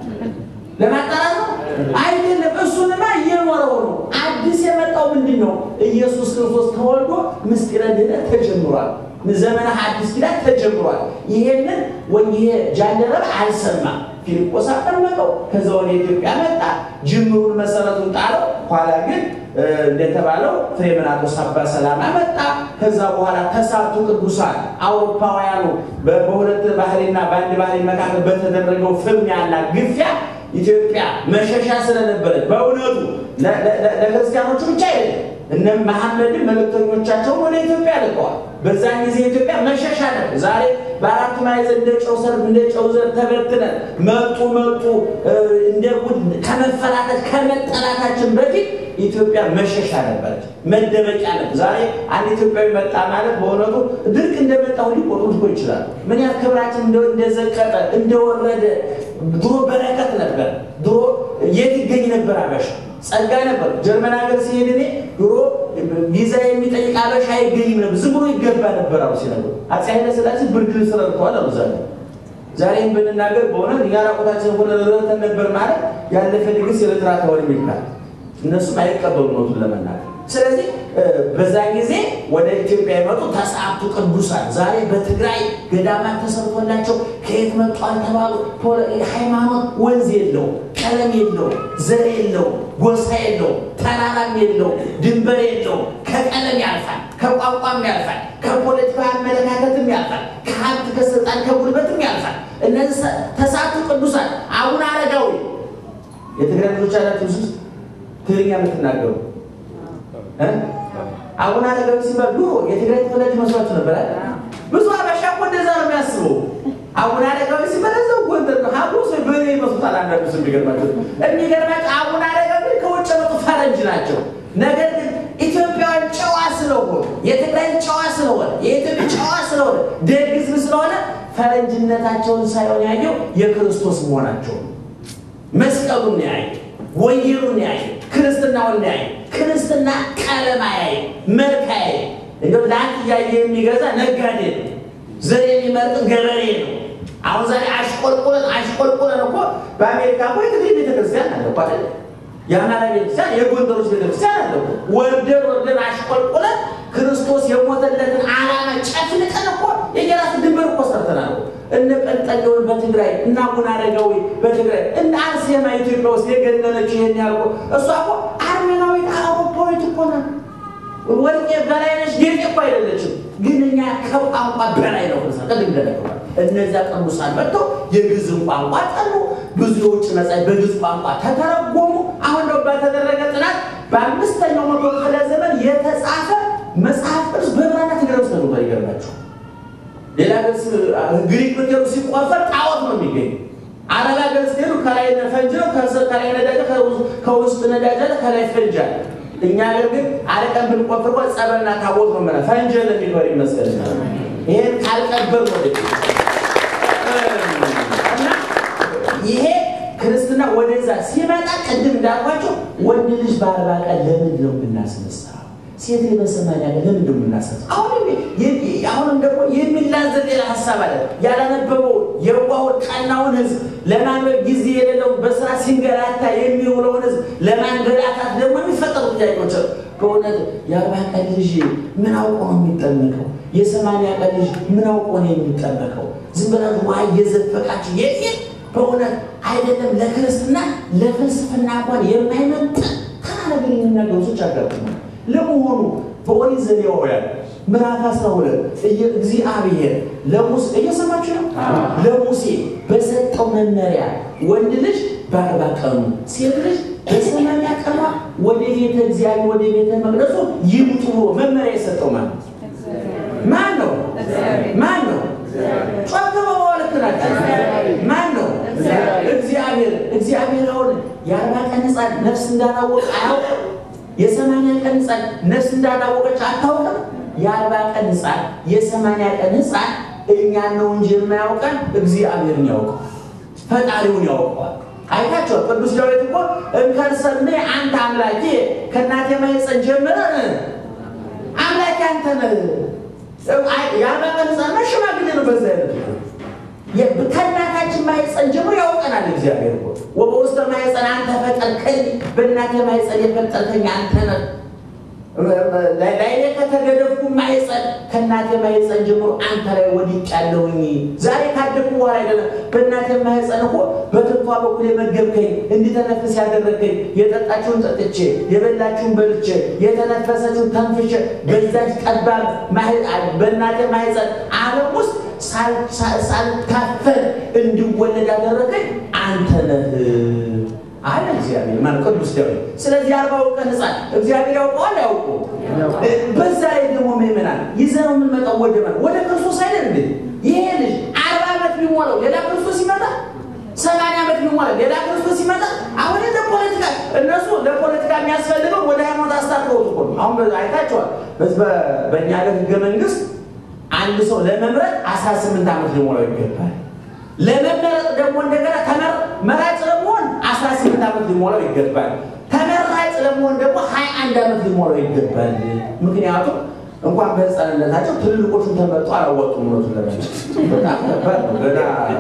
ለማጣራት ነው አይደለም። እሱንማ እየኖረው ነው። አዲስ የመጣው ምንድን ነው? ኢየሱስ ክርስቶስ ተወልዶ ምስጢረ ድኅነት ተጀምሯል። ዘመነ አዲስ ኪዳን ተጀምሯል። ይሄንን ወይ ይሄ ጃንደረባ አልሰማም። ፊልጶስ አጠመቀው። ከዛ ወደ ኢትዮጵያ መጣ። ጅምሩን መሰረቱን ጣለው። ኋላ ግን እንደተባለው ፍሬምናጦስ አባ ሰላማ መጣ። ከዛ በኋላ ተሳቱ ቅዱሳን አውሮፓውያኑ በሁለት ባህሪና በአንድ ባህሪ መካከል በተደረገው ፍልሚያና ግፊያ ኢትዮጵያ መሸሻ ስለነበረች በእውነቱ ለክርስቲያኖቹ ብቻ አይደለም እነ መሐመድን መልእክተኞቻቸውን ወደ ኢትዮጵያ ልከዋል። በዛን ጊዜ ኢትዮጵያ መሸሻ ነበር። ዛሬ በአራቱ ማዕዘን እንደ ጨው ሰር እንደ ጨው ዘር ተበትነን መጡ መጡ እንደ ጉድ ከመፈራጠት ከመጠላታችን በፊት ኢትዮጵያ መሸሻ ነበረች፣ መደበቂያ ነበር። ዛሬ አንድ ኢትዮጵያዊ መጣ ማለት በእውነቱ ድርቅ እንደመጣው ሊቆጥሩ እኮ ይችላሉ። ምን ያህል ክብራችን እንደዘቀጠ እንደወረደ። ድሮ በረከት ነበር። ድሮ የት ይገኝ ነበር? አበሻ ጸጋ ነበር። ጀርመን ሀገር ሲሄድ እኔ ድሮ ቪዛ የሚጠይቅ አበሻ አይገኝም ነበር፣ ዝም ብሎ ይገባ ነበር አሉ ሲነግሩ። አፄ ኃይለ ሥላሴ ብርድ ልብስ ረድተዋል አሉ ዛሬ ዛሬም ብንናገር በእውነት እኛ ራቆታችን ሆነ ረድተን ነበር ማለት ያለፈ ድግስ የኤርትራ ተወር ይባል እነሱም አይቀበሉ ነቱን ለመናገር። ስለዚህ በዛን ጊዜ ወደ ኢትዮጵያ የመጡ ተስዓቱ ቅዱሳን ዛሬ በትግራይ ገዳማት ተሰርቶላቸው ከየት መጡ አልተባሉ። ሃይማኖት ወንዝ የለው፣ ቀለም የለው፣ ዘር የለው፣ ጎሳ የለው፣ ተራራም የለው፣ ድንበር የለው። ከቀለም ያልፋል፣ ከቋንቋም ያልፋል፣ ከፖለቲካ አመለካከትም ያልፋል፣ ከሀብት ከስልጣን ከጉልበትም ያልፋል። እነዚህ ተስዓቱ ቅዱሳን አቡነ አረጋዊ የትግራይ ልጆች አላችሁ ውስጥ ትግርኛ የምትናገሩ አቡነ አረጋዊ ሲባል ድሮ የትግራይ ተወላጅ መስሏችሁ ነበር። ብዙ አበሻ እኮ እንደዛ ነው የሚያስበው። አቡነ አረጋዊ ሲባል እዛው ጎንደር ነው ሀብሮ ሰው በሬ ይመስሉታል። አንዳንዱ ሰው የሚገርማቸው የሚገርማቸው አቡነ አረጋዊ ከውጭ መጡ ፈረንጅ ናቸው። ነገር ግን ኢትዮጵያውያን ጨዋ ስለሆኑ የትግራይ ጨዋ ስለሆነ የኢትዮጵያ ጨዋ ስለሆነ ደግ ሕዝብ ስለሆነ ፈረንጅነታቸውን ሳይሆን ያየው የክርስቶስ መሆናቸው መስቀሉን ያየ ወንጌሉን ያየ ክርስትናውን ያየ ክርስትና ቀለም ያየ መልክ ያየ እንደው ለአንድ እያየ የሚገዛ ነጋዴ ነው። ዘር የሚመርጥ ገበሬ ነው። አሁን ዛሬ አሽቆልቁለን አሽቆልቁለን እኮ በአሜሪካ እኮ የትግሬ ቤተክርስቲያን አለ እኮ አይደል? የአማራ ቤተክርስቲያን፣ የጎንደሮች ቤተክርስቲያን አለ እኮ። ወርደን ወርደን አሽቆልቁለን ክርስቶስ የሞተለትን ዓላማ ጨፍልቀን እኮ የየራስ ድንበር እኮ ሰርተናል። እነ ጴንጠሌዎን በትግራይ እና አቡነ አረጋዊ በትግራይ እነ አርሴማ ኢትዮጵያ ውስጥ የገነነች ይሄን ያልኩ እሷ እኮ አርሜናዊት አውሮፓዊት እኮ ናት። ወርቄ በላይነች ጌጤ እኮ አይደለችም። ግን እኛ ከቋንቋ በላይ ነው። ቅድም እንደነገርኩህ እነዚያ ቅዱሳን መጥተው የግዕዝን ቋንቋ ጠሉ። ብዙ የውጭ መጻሕፍት በግዕዝ ቋንቋ ተተረጎሙ። አሁን ነው በተደረገ ጥናት በአምስተኛው መቶ ክፍለ ዘመን የተጻፈ መጽሐፍ ቅዱስ በብራና ትግራይ ውስጥ ተገኝቷል። ይገርማችኋል። ሌላ ግሪክ ብትሄዱ ሲቆፈር ጣዖት ነው የሚገኝ። አረብ ሀገር ስትሄዱ ከላይ ፈንጅ ነው፣ ከላይ ነዳጅ፣ ከውስጥ ነዳጅ አለ፣ ከላይ ፈንጅ አለ። እኛ ሀገር ግን አረቀን ብንቆፍር እኮ ጸበልና ታቦት ነው መላ ፈንጅ ለሚኖር ይመስገን። ይሄን ካልቀበር ወደ እና ይሄ ክርስትና ወደዛ ሲመጣ ቅድም እንዳልኳቸው ወንድ ልጅ በአርባ ቀን ለምንድን ነው የምናስነሳው? ሴት ልጅ በሰማንያ ቀን ለምንድን ነው የምናስነሳው? አሁንም ደግሞ የሚላዘብ ሌላ ሀሳብ አለ። ያላነበበው የዋውን ቀናውን ህዝብ ለማንበብ ጊዜ የሌለው በስራ ሲንገላታ የሚውለውን ህዝብ ለማንገላታት ደግሞ የሚፈጠሩ ጥያቄዎች በእውነት የአርባ ቀን ልጅ ምን አውቆ ነው የሚጠመቀው? የሰማንያ ቀን ልጅ ምን አውቆ ነው የሚጠመቀው? ዝም ብላችሁ ውሃ እየዘፈቃችሁ የሚል በእውነት አይደለም። ለክርስትና ለፍልስፍና እንኳን የማይመጥን ተራ ነገር የሚናገሩ ሰዎች አጋጥመዋል። ለመሆኑ በኦሪት ዘሌዋውያን ምዕራፍ 12 እግዚአብሔር ለሙሴ እየሰማችሁ ነው። ለሙሴ በሰጠው መመሪያ ወንድ ልጅ በአርባ ቀኑ ሴት ልጅ በሰማንያ ቀኗ ወደ ቤተ እግዚአብሔር ወደ ቤተ መቅደሱ ይምጡ ብሎ መመሪያ የሰጠው ማን ነው? ማን ነው? ማን ነው? ጮክ በማለት ናቸው። ማን ነው? እግዚአብሔር። እግዚአብሔር አሁን የአርባ ቀን ሕፃን ሕፃን ነፍስ እንዳላወቀ አያውቅም? የሰማንያ ቀን ሕፃን ነፍስ እንዳላወቀች አታውቅም? የአርባ ቀን ሕፃን የሰማንያ ቀን ሕፃን እኛን ነው እንጂ የማያውቀን እግዚአብሔርን ያውቀው ፈጣሪውን ያውቀዋል። አይታቸው ቅዱስ ዳዊት እኮ እንከርሰኔ አንተ አምላኬ ከእናቴ ማኅፀን ጀምረን አምላኬ አንተ ነህ። የአርባ ቀን ሕፃን ሽማግሌ ነው። በዛ አይነት ከእናታችን ማኅፀን ጀምሮ ያውቀናል እግዚአብሔር እኮ ወበውስተ ማኅፀን አንተ ፈጠርከኝ፣ በእናቴ ማኅፀን የፈጠርከኝ አንተ ነህ። ላይ ከተገደፍኩ ማኅፀን ከእናቴ ማኅፀን ጀምሮ አንተ ላይ ወድቄአለሁኝ። ዛሬ ካደግኩ በኋላ አይደለም። በእናቴ ማኅፀን እኮ በትንኳ በኩል የመገብከኝ እንዲተነፍስ ያደረግከኝ የጠጣችሁን ጠጥቼ የበላችሁን በልቼ የተነፈሰችሁን ተንፍሼ በዛች ጠባብ በእናቴ ማኅፀን ዓለም ውስጥ ሳልካፈል እንዲወለድ ያደረገኝ አንተ ነህ አለ እግዚአብሔር ማለት ቅዱስ ዳዊት። ስለዚህ አርባው ቀን ሕፃን እግዚአብሔር ያውቀዋል ያውቁ። በዛ ላይ ደግሞ ምእመናን ይዘነው የምንመጣው ወደ ማለት ወደ ክርስቶስ አይደል እንዴ? ይሄ ልጅ አርባ ዓመት ቢሞላው ሌላ ክርስቶስ ይመጣ፣ ሰማንያ ዓመት ቢሞላው ሌላ ክርስቶስ ይመጣ። አሁን ለፖለቲካ እነሱ ለፖለቲካ የሚያስፈልገው ወደ ሃይማኖት አስታጥረውት እኮ ነው። አሁን አይታቸዋል። በእኛ ሀገር ህገ መንግስት አንድ ሰው ለመምረጥ አስራ ስምንት ዓመት ሊሞላው ይገባል። ለመመረጥ ደግሞ እንደገና ተመራጭ ለመሆን አስራ ስምንት ዓመት ሊሞላው ይገባል። ተመራጭ ለመሆን ደግሞ ሀያ አንድ ዓመት ሊሞላው ይገባል። ምክንያቱም እንኳን በህፃንነታቸው ትልልቆቹን ተመርጦ አላወጡም። እውነቱን ለመናገር በጣም ከባድ ነው። ገና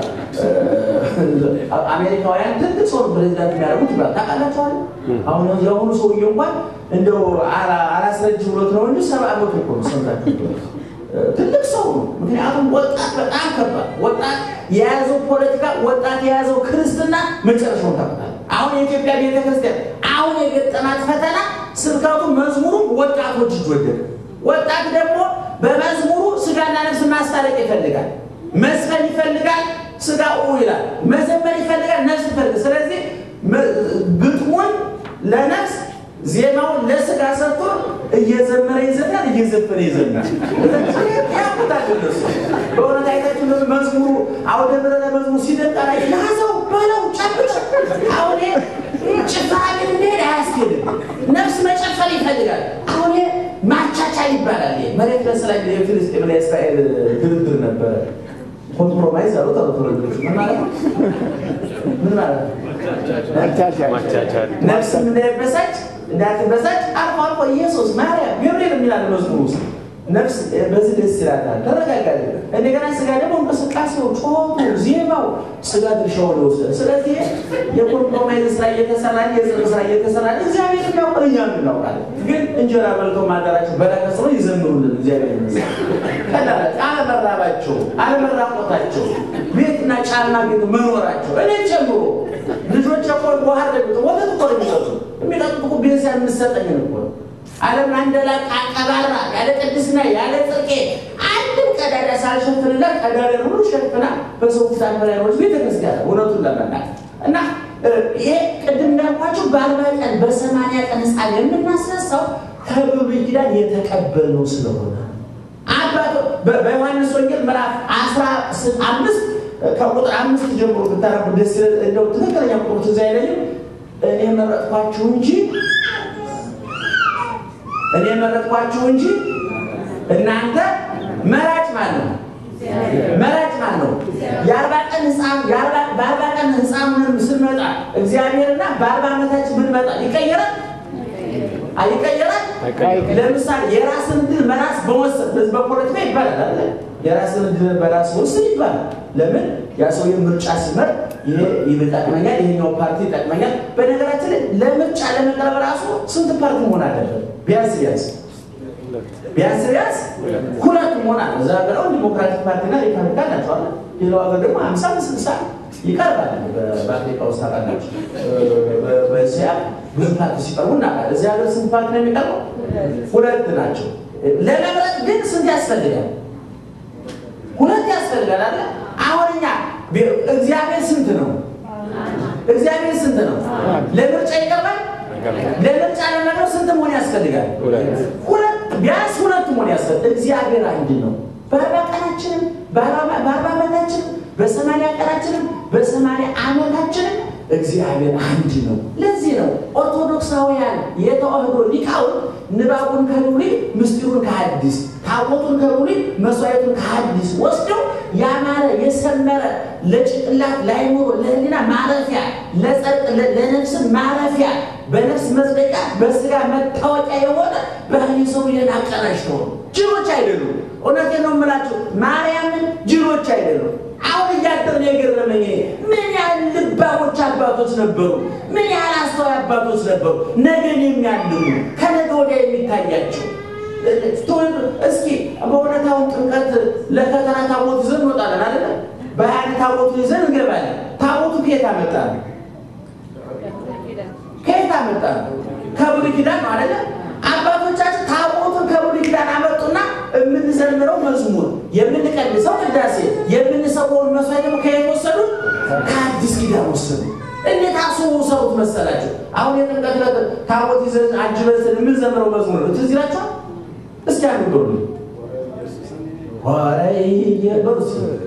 አሜሪካውያን ትልቅ ሰው ፕሬዚዳንት የሚያደርጉት ይባል ታውቃላችኋል። አሁን የአሁኑ ሰውዬ እንኳን እንደው አላስረጅ ብሎት ነው እንጂ ሰባ ዓመቱ እኮ ነው። ሰምታችሁ ትልቅ ሰው ነው። ምክንያቱም ወጣት በጣም ከባድ ወጣት የያዘው ፖለቲካ ወጣት የያዘው ክርስትና መጨረሻውን ታውቃለህ። አሁን የኢትዮጵያ ቤተክርስቲያን አሁን የገጠማት ፈተና ስብከቱ፣ መዝሙሩም ወጣቶች እጅ ወደቀ። ወጣት ደግሞ በመዝሙሩ ስጋና ነፍስ ማስታረቅ ይፈልጋል፣ መስፈን ይፈልጋል፣ ስጋ ይላል፣ መዘመር ይፈልጋል፣ ነፍስ ይፈልጋል። ስለዚህ ግጥሙን ለነፍስ ዜማውን ለስጋ ሰጥቶ እየዘመረ ይዘምራል፣ እየዘፈነ ይዘምራል። ያቁታል እነሱ በእውነት አይታችሁ መዝሙሩ አውደ ምሕረት መዝሙር ሲደቃ ላይ ያዘው በለው ጨብጭ። አሁን ጭፈራ ግን እንደሄድ አያስኬድም። ነፍስ መጨፈር ይፈልጋል። አሁን ማቻቻል ይባላል። መሬት ለስላይ የፍልስጤምና የእስራኤል ድርድር ነበረ። ኮምፕሮማይዝ አሉ ተረቶሎች ምን ማለት ነው? ምን ማለት ነው? ነፍስ እንዳይበሳጭ እንዳትበሳጭ አልፎ አልፎ ኢየሱስ ማርያም ገብርኤል የሚላል መዝሙር ውስጥ ነፍስ በዚህ ደስ ይላታል፣ ተረጋጋል። እንደገና ስጋ ደግሞ እንቅስቃሴው፣ ጮቱ፣ ዜማው ስጋ ድርሻውን ይወስዳል። ስለዚህ የኮምፕሮማይዝ ስራ እየተሰራ የጽድቅ ስራ እየተሰራ እግዚአብሔር የሚያውቅ እኛም እናውቃለን። ግን እንጀራ በልተው ማዳራቸው በረከት ስለ ይዘምሩልን እግዚአብሔር ይመስገን። ቀላላት አለመራባቸው፣ አለመራቆታቸው፣ ቤትና ጫማ ቤት መኖራቸው እኔ ጨምሮ ልጆች እኮ ባህር ለሚጠ ወተት እኮ ነው የሚጠጡ የሚጠጡት እኮ ቤተሰብ የምሰጠኝ እኮ ነው ዓለም አንደላቅ አቀባራ ያለ ቅድስና ያለ ጽድቄ አንድም ቀዳዳ ሳልሸፍንላት ቀዳዳ ሁሉ ሸፍና በሰው ፊት አንበላኖች ቤተክርስቲያን እውነቱን ለመናገር እና ይሄ ቅድም እንዳልኳቸው በአርባ ቀን በሰማንያ ቀን ሕፃን የምናስነሳው ከብሉይ ኪዳን የተቀበልነው ስለሆነ አባቶ በዮሐንስ ወንጌል ምዕራፍ አስራ አምስት ከቁጥር አምስት ጀምሮ ብታረቡ ደስ ይላል። እንደው ትክክለኛ ቁጥሩ ትዝ አይለኝም። እኔ መረጥኳችሁ እንጂ እኔ መረጥኳችሁ እንጂ እናንተ መራጭ ማለት ነው። መራጭ ማለት ነው። የአርባ ቀን ህፃን በአርባ ቀን ህፃን ስንመጣ እግዚአብሔርና በአርባ ዓመታችን ብንመጣ ይቀየራል አይቀየራል። ለምሳሌ የራስን ድል በራስ በወሰን በዚህ በፖለቲካ ይባላል አለ የራስን ድል በራስ ወስን ይባላል። ለምን ያ ሰው ምርጫ ሲመር ይሄ ይጠቅመኛል፣ ይሄኛው ፓርቲ ይጠቅመኛል። በነገራችን ላይ ለምርጫ ለመቅረብ ራሱ ስንት ፓርቲ መሆን አለበት? ቢያንስ ቢያንስ ቢያንስ ቢያንስ ሁለት መሆን አለ። እዛ ሀገር ዲሞክራቲክ ፓርቲና ሪፐብሊካን ናቸው አለ። ሌላው ሀገር ደግሞ ሀምሳ ስልሳ ይቀርባል። በአፍሪካ ውስጥ ታውቃላችሁ፣ በእስያ ብዙ ፓርቲ ሲቀርቡ እናውቃለን። እዚህ ሀገር ስንት ፓርቲ ነው የሚቀርበው? ሁለት ናቸው። ለመምረጥ ግን ስንት ያስፈልጋል? ሁለት ያስፈልጋል አለ። አሁን እኛ እግዚአብሔር ስንት ነው? እግዚአብሔር ስንት ነው? ለምርጫ ይቀርባል። ለምርጫ ለመቅረብ ስንት መሆን ያስፈልጋል? ሁለት ቢያንስ ሁለት መሆን ያስፈልጋል። እግዚአብሔር አንድ ነው። በአርባ ቀናችንም በአርባ ዓመታችንም በሰማንያ ቀናችንም በሰማንያ ዓመታችንም እግዚአብሔር አንድ ነው። ለዚህ ነው ኦርቶዶክሳውያን የተዋህዶ ሊቃውንት ንባቡን ከብሉይ ምስጢሩን ከሐዲስ ታቦቱን ከብሉይ መስዋዕቱን ከሐዲስ ወስደው ያማረ የሰመረ ለጭንቅላት ለአእምሮ ለሕሊና ማረፊያ ለጸድቅ ለነፍስን ማረፊያ በነፍስ መጽደቂያ በስጋ መታወቂያ የሆነ ባህሪ ሰው ይህን አቀናጅተው ነው። ጅሎች አይደሉም። እውነቴን ነው የምላቸው ማርያምን ጅሎች አይደሉም። አሁን እያደር ነው የገረመኝ። ምን ያህል ልባሞች አባቶች ነበሩ! ምን ያህል አስተዋይ አባቶች ነበሩ! ነገን የሚያልሙ ከነገ ወዲያ የሚታያቸው እስኪ በእውነት አሁን ጥምቀት ለፈተና ታቦት ይዘን እንወጣለን አይደለ? በሀያ ታቦቱ ይዘን እንገባለን። ታቦቱ ከየት አመጣን? ከየት አመጣን? ከብሉይ ኪዳን ነው አይደለ? አባቶቻችን ታቦቱን ከብሉይ ኪዳን አመጡና የምንዘምረው መዝሙር፣ የምንቀድሰው ቅዳሴ፣ የምንሰዋውን መስዋዕት ደግሞ ከየት ወሰዱ? ከአዲስ ኪዳን ወሰዱ። እንዴት አስበው ሰሩት መሰላቸው? አሁን የጥምቀት ዕለት ታቦት ይዘን አጅበን የምንዘምረው መዝሙር ነው። ትዝ ይላችኋል? እስኪ አንዱ በሉ ወረየ በሉ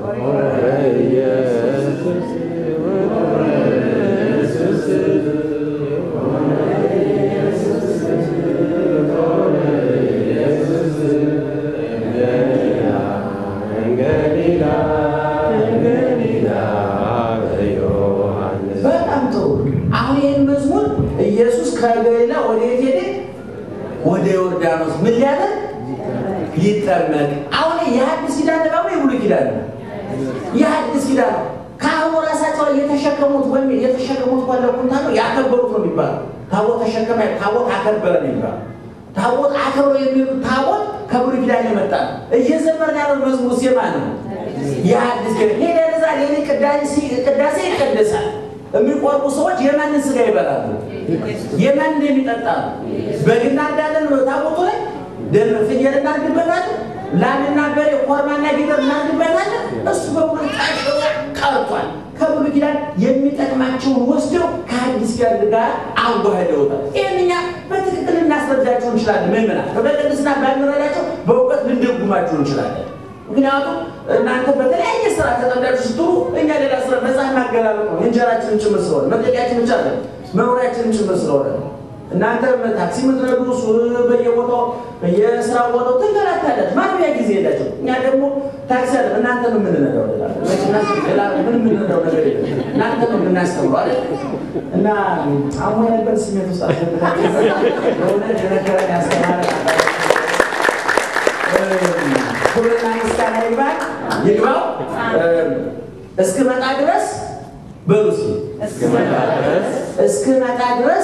በጣም ጥሩ። አሁን ይህን መዝሙር ኢየሱስ ከገሊላ ወደ የት ሄደ? ወደ ዮርዳኖስ ምን ሊያደርግ ሊጠመቅ። አሁን የሐዲስ ኪዳን ደግሞ የብሉይ ኪዳን ነው። የሐዲስ ኪዳን ነው። ካህኑ ራሳቸው የተሸከሙት ወይም የተሸከሙት ባለ ኩንታ ነው ያከበሩት ነው የሚባለው። ታቦት ተሸከመ፣ ታቦት አከበረ ነው የሚባለው። ታቦት አከብሮ የሚሉት ታቦት ከብሉይ ኪዳን የመጣ ነው። እየዘመርን ያለው መዝሙር ዜማ ነው። የሐዲስ ኪዳን ሄደ ዛ ሌሊ ቅዳሴ ይቀደሳል። የሚቆርቡ ሰዎች የማንን ስጋ ይበላሉ? የማንን የሚጠጣሉ? በግና እንዳለን ታቦቱ ላይ ደም ፍየል እናርግበታለን፣ ላምና በሬ ኮርማና ጊደር እናርግበታለን። እሱ በሙሉ ቀሽሮ ቀርቷል። ከብሉይ ኪዳን የሚጠቅማቸውን ወስደው ከአዲስ ኪዳን ጋር አዋህደውታል። ይህን እኛ በትክክል ልናስረዳቸው እንችላለን። ምዕመናን በቅድስና ባንረዳቸው በእውቀት ልንደጉማቸው እንችላለን። ምክንያቱም እናንተ በተለያየ ስራ ተጠምዳችሁ ስትሉ እኛ ሌላ ስራ መጽሐፍ ማገላለጥ ነው። እንጀራችንን ጭምር ስለሆነ መጠቂያችን ብቻ አለ መኖሪያችንን ጭምር ስለሆነ እናንተ ታክሲ የምትነዱ በየቦታው በየስራ ቦታው ትንገላታላችሁ። ማንቢያ ጊዜ የላቸው። እኛ ደግሞ ታክሲ አለ እናንተ ነው የምንነዳው። ሌላ ምን የምንነዳው ነገር የለም። እናንተ ነው የምናስተምረው አለ እና አሞ ያለበት ስሜት ውስጥ አስገብታችሁ የሆነ የነገረን ያስተማረ ክብርና ምስጋና ይግባል ይግባው እስክመጣ ድረስ በሉ እስክመጣ ድረስ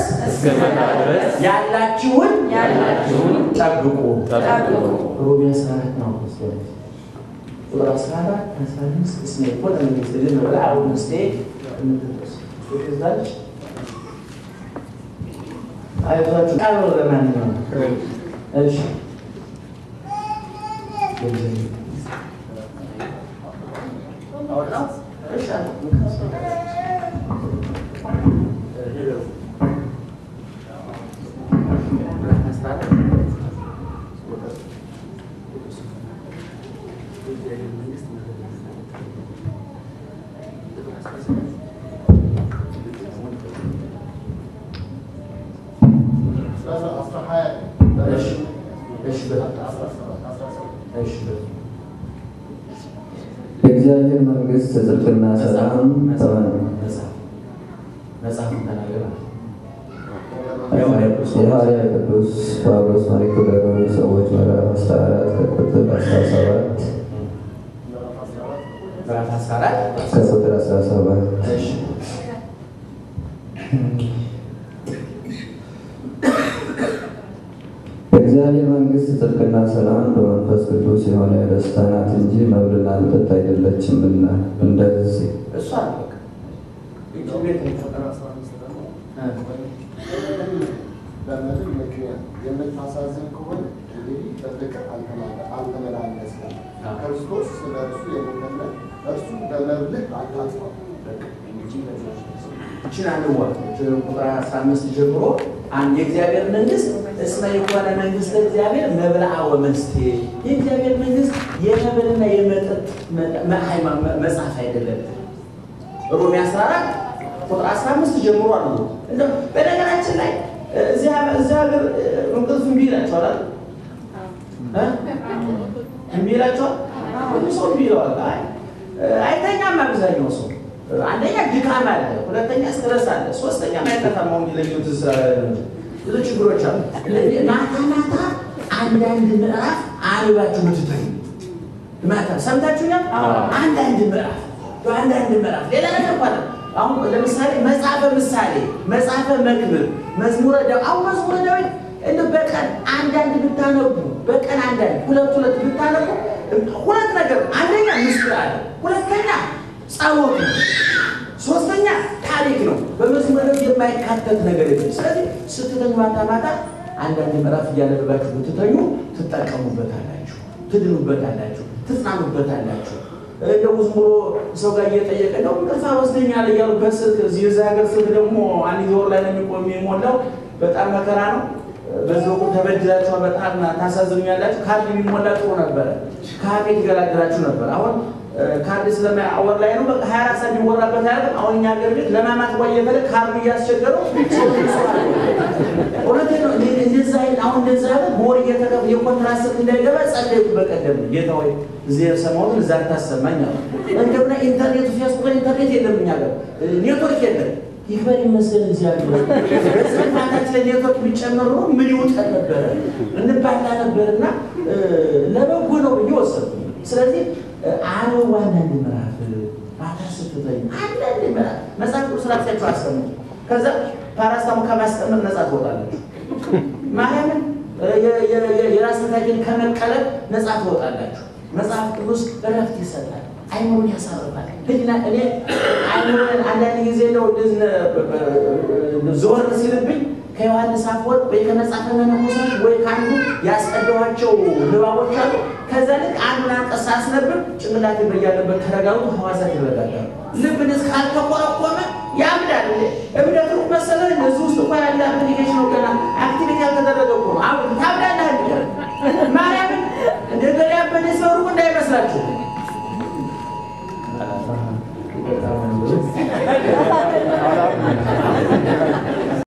ያላችሁን ጠብቁ። ሮሜ አስራ አራት ነው ቁጥር አስራ አራት አስራ አምስት እስሜ እኮ ለመንግስት ግን ብላ አሁን ምስቴ ዛች አይዟችሁ ቃል ለማንኛውም እሺ የእግዚአብሔር መንግስት ጽድቅና ሰላም ተመን መጽሐፉን ተናገረ። የሐዋርያ ቅዱስ ጳውሎስ መልእክት ወደ ሮሜ ሰዎች ምዕራፍ 14 ከቁጥር 17 ምዕራፍ 14 ከቁጥር 17 እሺ የእግዚአብሔር መንግስት ጽድቅና ሰላም በመንፈስ ቅዱስ የሆነ ደስታ ናት እንጂ መብልና መጠጥ አይደለችምና እንደዚህ እሷ ነው በቃ ይቺ ቤት ነው። በምድር ምክንያት የምታሳዝን ከሆነ እንግዲህ በፍቅር አልተመላለስም። ክርስቶስ ስለ እርሱ የሞተለት እርሱ በመብልህ አታጥፋው። ይችን አንዋል ቁጥር 15 ጀምሮ አንድ የእግዚአብሔር መንግስት እስመ የኮነ መንግስት እግዚአብሔር መብልዓ ወመስቴ የእግዚአብሔር መንግስት የመብልና የመጠጥ መጽሐፍ አይደለም። ሮሜ 14 ቁጥር 15 ጀምሮ አሉ። እንደው በነገራችን ላይ እዚህ ሀገር እንቅልፍ እምቢ ይላቸዋል አይደል? እምቢ ይላቸዋል። ብዙ ሰው እምቢ ይለዋል። አይ አይተኛም አብዛኛው ሰው። አንደኛ ድካም አለ፣ ሁለተኛ ስትረስ አለ፣ ሶስተኛ ማይጠፋም አሁን ለዩት ብዙ ችግሮች አሉ። ማታ ማታ አንዳንድ ምዕራፍ አንባችሁ ምትተኙ ማታ ሰምታችሁኛል። አንዳንድ ምዕራፍ አንዳንድ ምዕራፍ ሌላ ነገር እንኳን አሁን ለምሳሌ መጽሐፈ ምሳሌ፣ መጽሐፈ መክብብ፣ መዝሙረ ዳዊት አሁን መዝሙረ ዳዊት እንደ በቀን አንዳንድ ብታነቡ በቀን አንዳንድ ሁለት ሁለት ብታነቡ ሁለት ነገር አንደኛ ምስጢር አለ፣ ሁለተኛ ጸሎት ነው፣ ሶስተኛ ታሪክ ነው። በመዝሙረ ዳዊት የማይካተት ነገር የለም። ስለዚህ ስትተኙ ማታ ማታ አንዳንድ ምዕራፍ እያነበባችሁ ብትተኙ ትጠቀሙበታላችሁ፣ ትድኑበታላችሁ፣ ትጽናኑበታላችሁ። እንደው ዝም ብሎ ሰው ጋር እየጠየቀ ነው እንቅልፍ ወስደኛል እያሉ በስልክ እዚህ የዛ ሀገር ስልክ ደግሞ አንድ ወር ላይ ነው የሚቆም የሚሞላው በጣም መከራ ነው። በዚህ ወቅት ተበድላችኋል፣ በጣም ታሳዝኑኛላችሁ። ካርድ የሚሞላ ጥሩ ነበረ፣ ካርድ የተገላገላችሁ ነበር። አሁን ካርድ ስለማያወር ላይ ነው በቃ ሀያ አራት ሰዓት የሚወራበት ያለ አሁን እኛ ሀገር ቤት ለማማት ጓ እየፈለ ካርድ እያስቸገረው እውነቴ ነው። እንደዛ አይነት አሁን እንደዛ ያለ በወር እየተከፍ የኮንትራት ስልክ እንዳይገባ ጸለይኩ። በቀደም ጌታ ወይ እዚህ የሰማሁትን እዛ ታሰማኝ አሉ። እንደሆነ ኢንተርኔቱ ፌስቡክ ላይ ኢንተርኔት የለም እኛ ጋር ኔትወርክ የለም። ይክበር ይመስገን እግዚአብሔር። በዚህ ማታች ላይ ኔትወርክ ቢጨመር ኖሮ ምን ይውጠን ነበረ እንባላ ነበርና ለበጎ ነው ብዬ ወሰድኩ። ስለዚህ አንብቡ አንዳንድ ምዕራፍ ማታ ስትተኙ አንዳንድ ምዕራፍ መጽሐፍ ቅዱስ ራሳችሁ አስቀምጡ። ከዛ ፓራስታሙ ከማስቀመጥ ነፃ ትወጣላችሁ። ማርያምን የራስ ምታችን ከመቀለብ ነፃ ትወጣላችሁ። መጽሐፍ ቅዱስ እረፍት ይሰጣል፣ አይምሮን ያሳርፋል። ህሊና እኔ አይምሮን አንዳንድ ጊዜ ነው ዞር ሲልብኝ ከዮሐንስ አፈወርቅ ወይ ከመጽሐፈ መነኮሳት ወይ ከአንዱ ያስቀደኋቸው ንባቦች አሉ። ከዛ ልክ አንዱን አንቀጽ ሳስነብብ ጭንቅላቴ በያለበት ተረጋግቶ ሐዋሳት ይረጋጋሉ። ልብን ካልተቆረቆመ ያብዳል። እብደት መሰለህ እዚህ ውስጥ እንኳን ያለ አፕሊኬሽን ነው ገና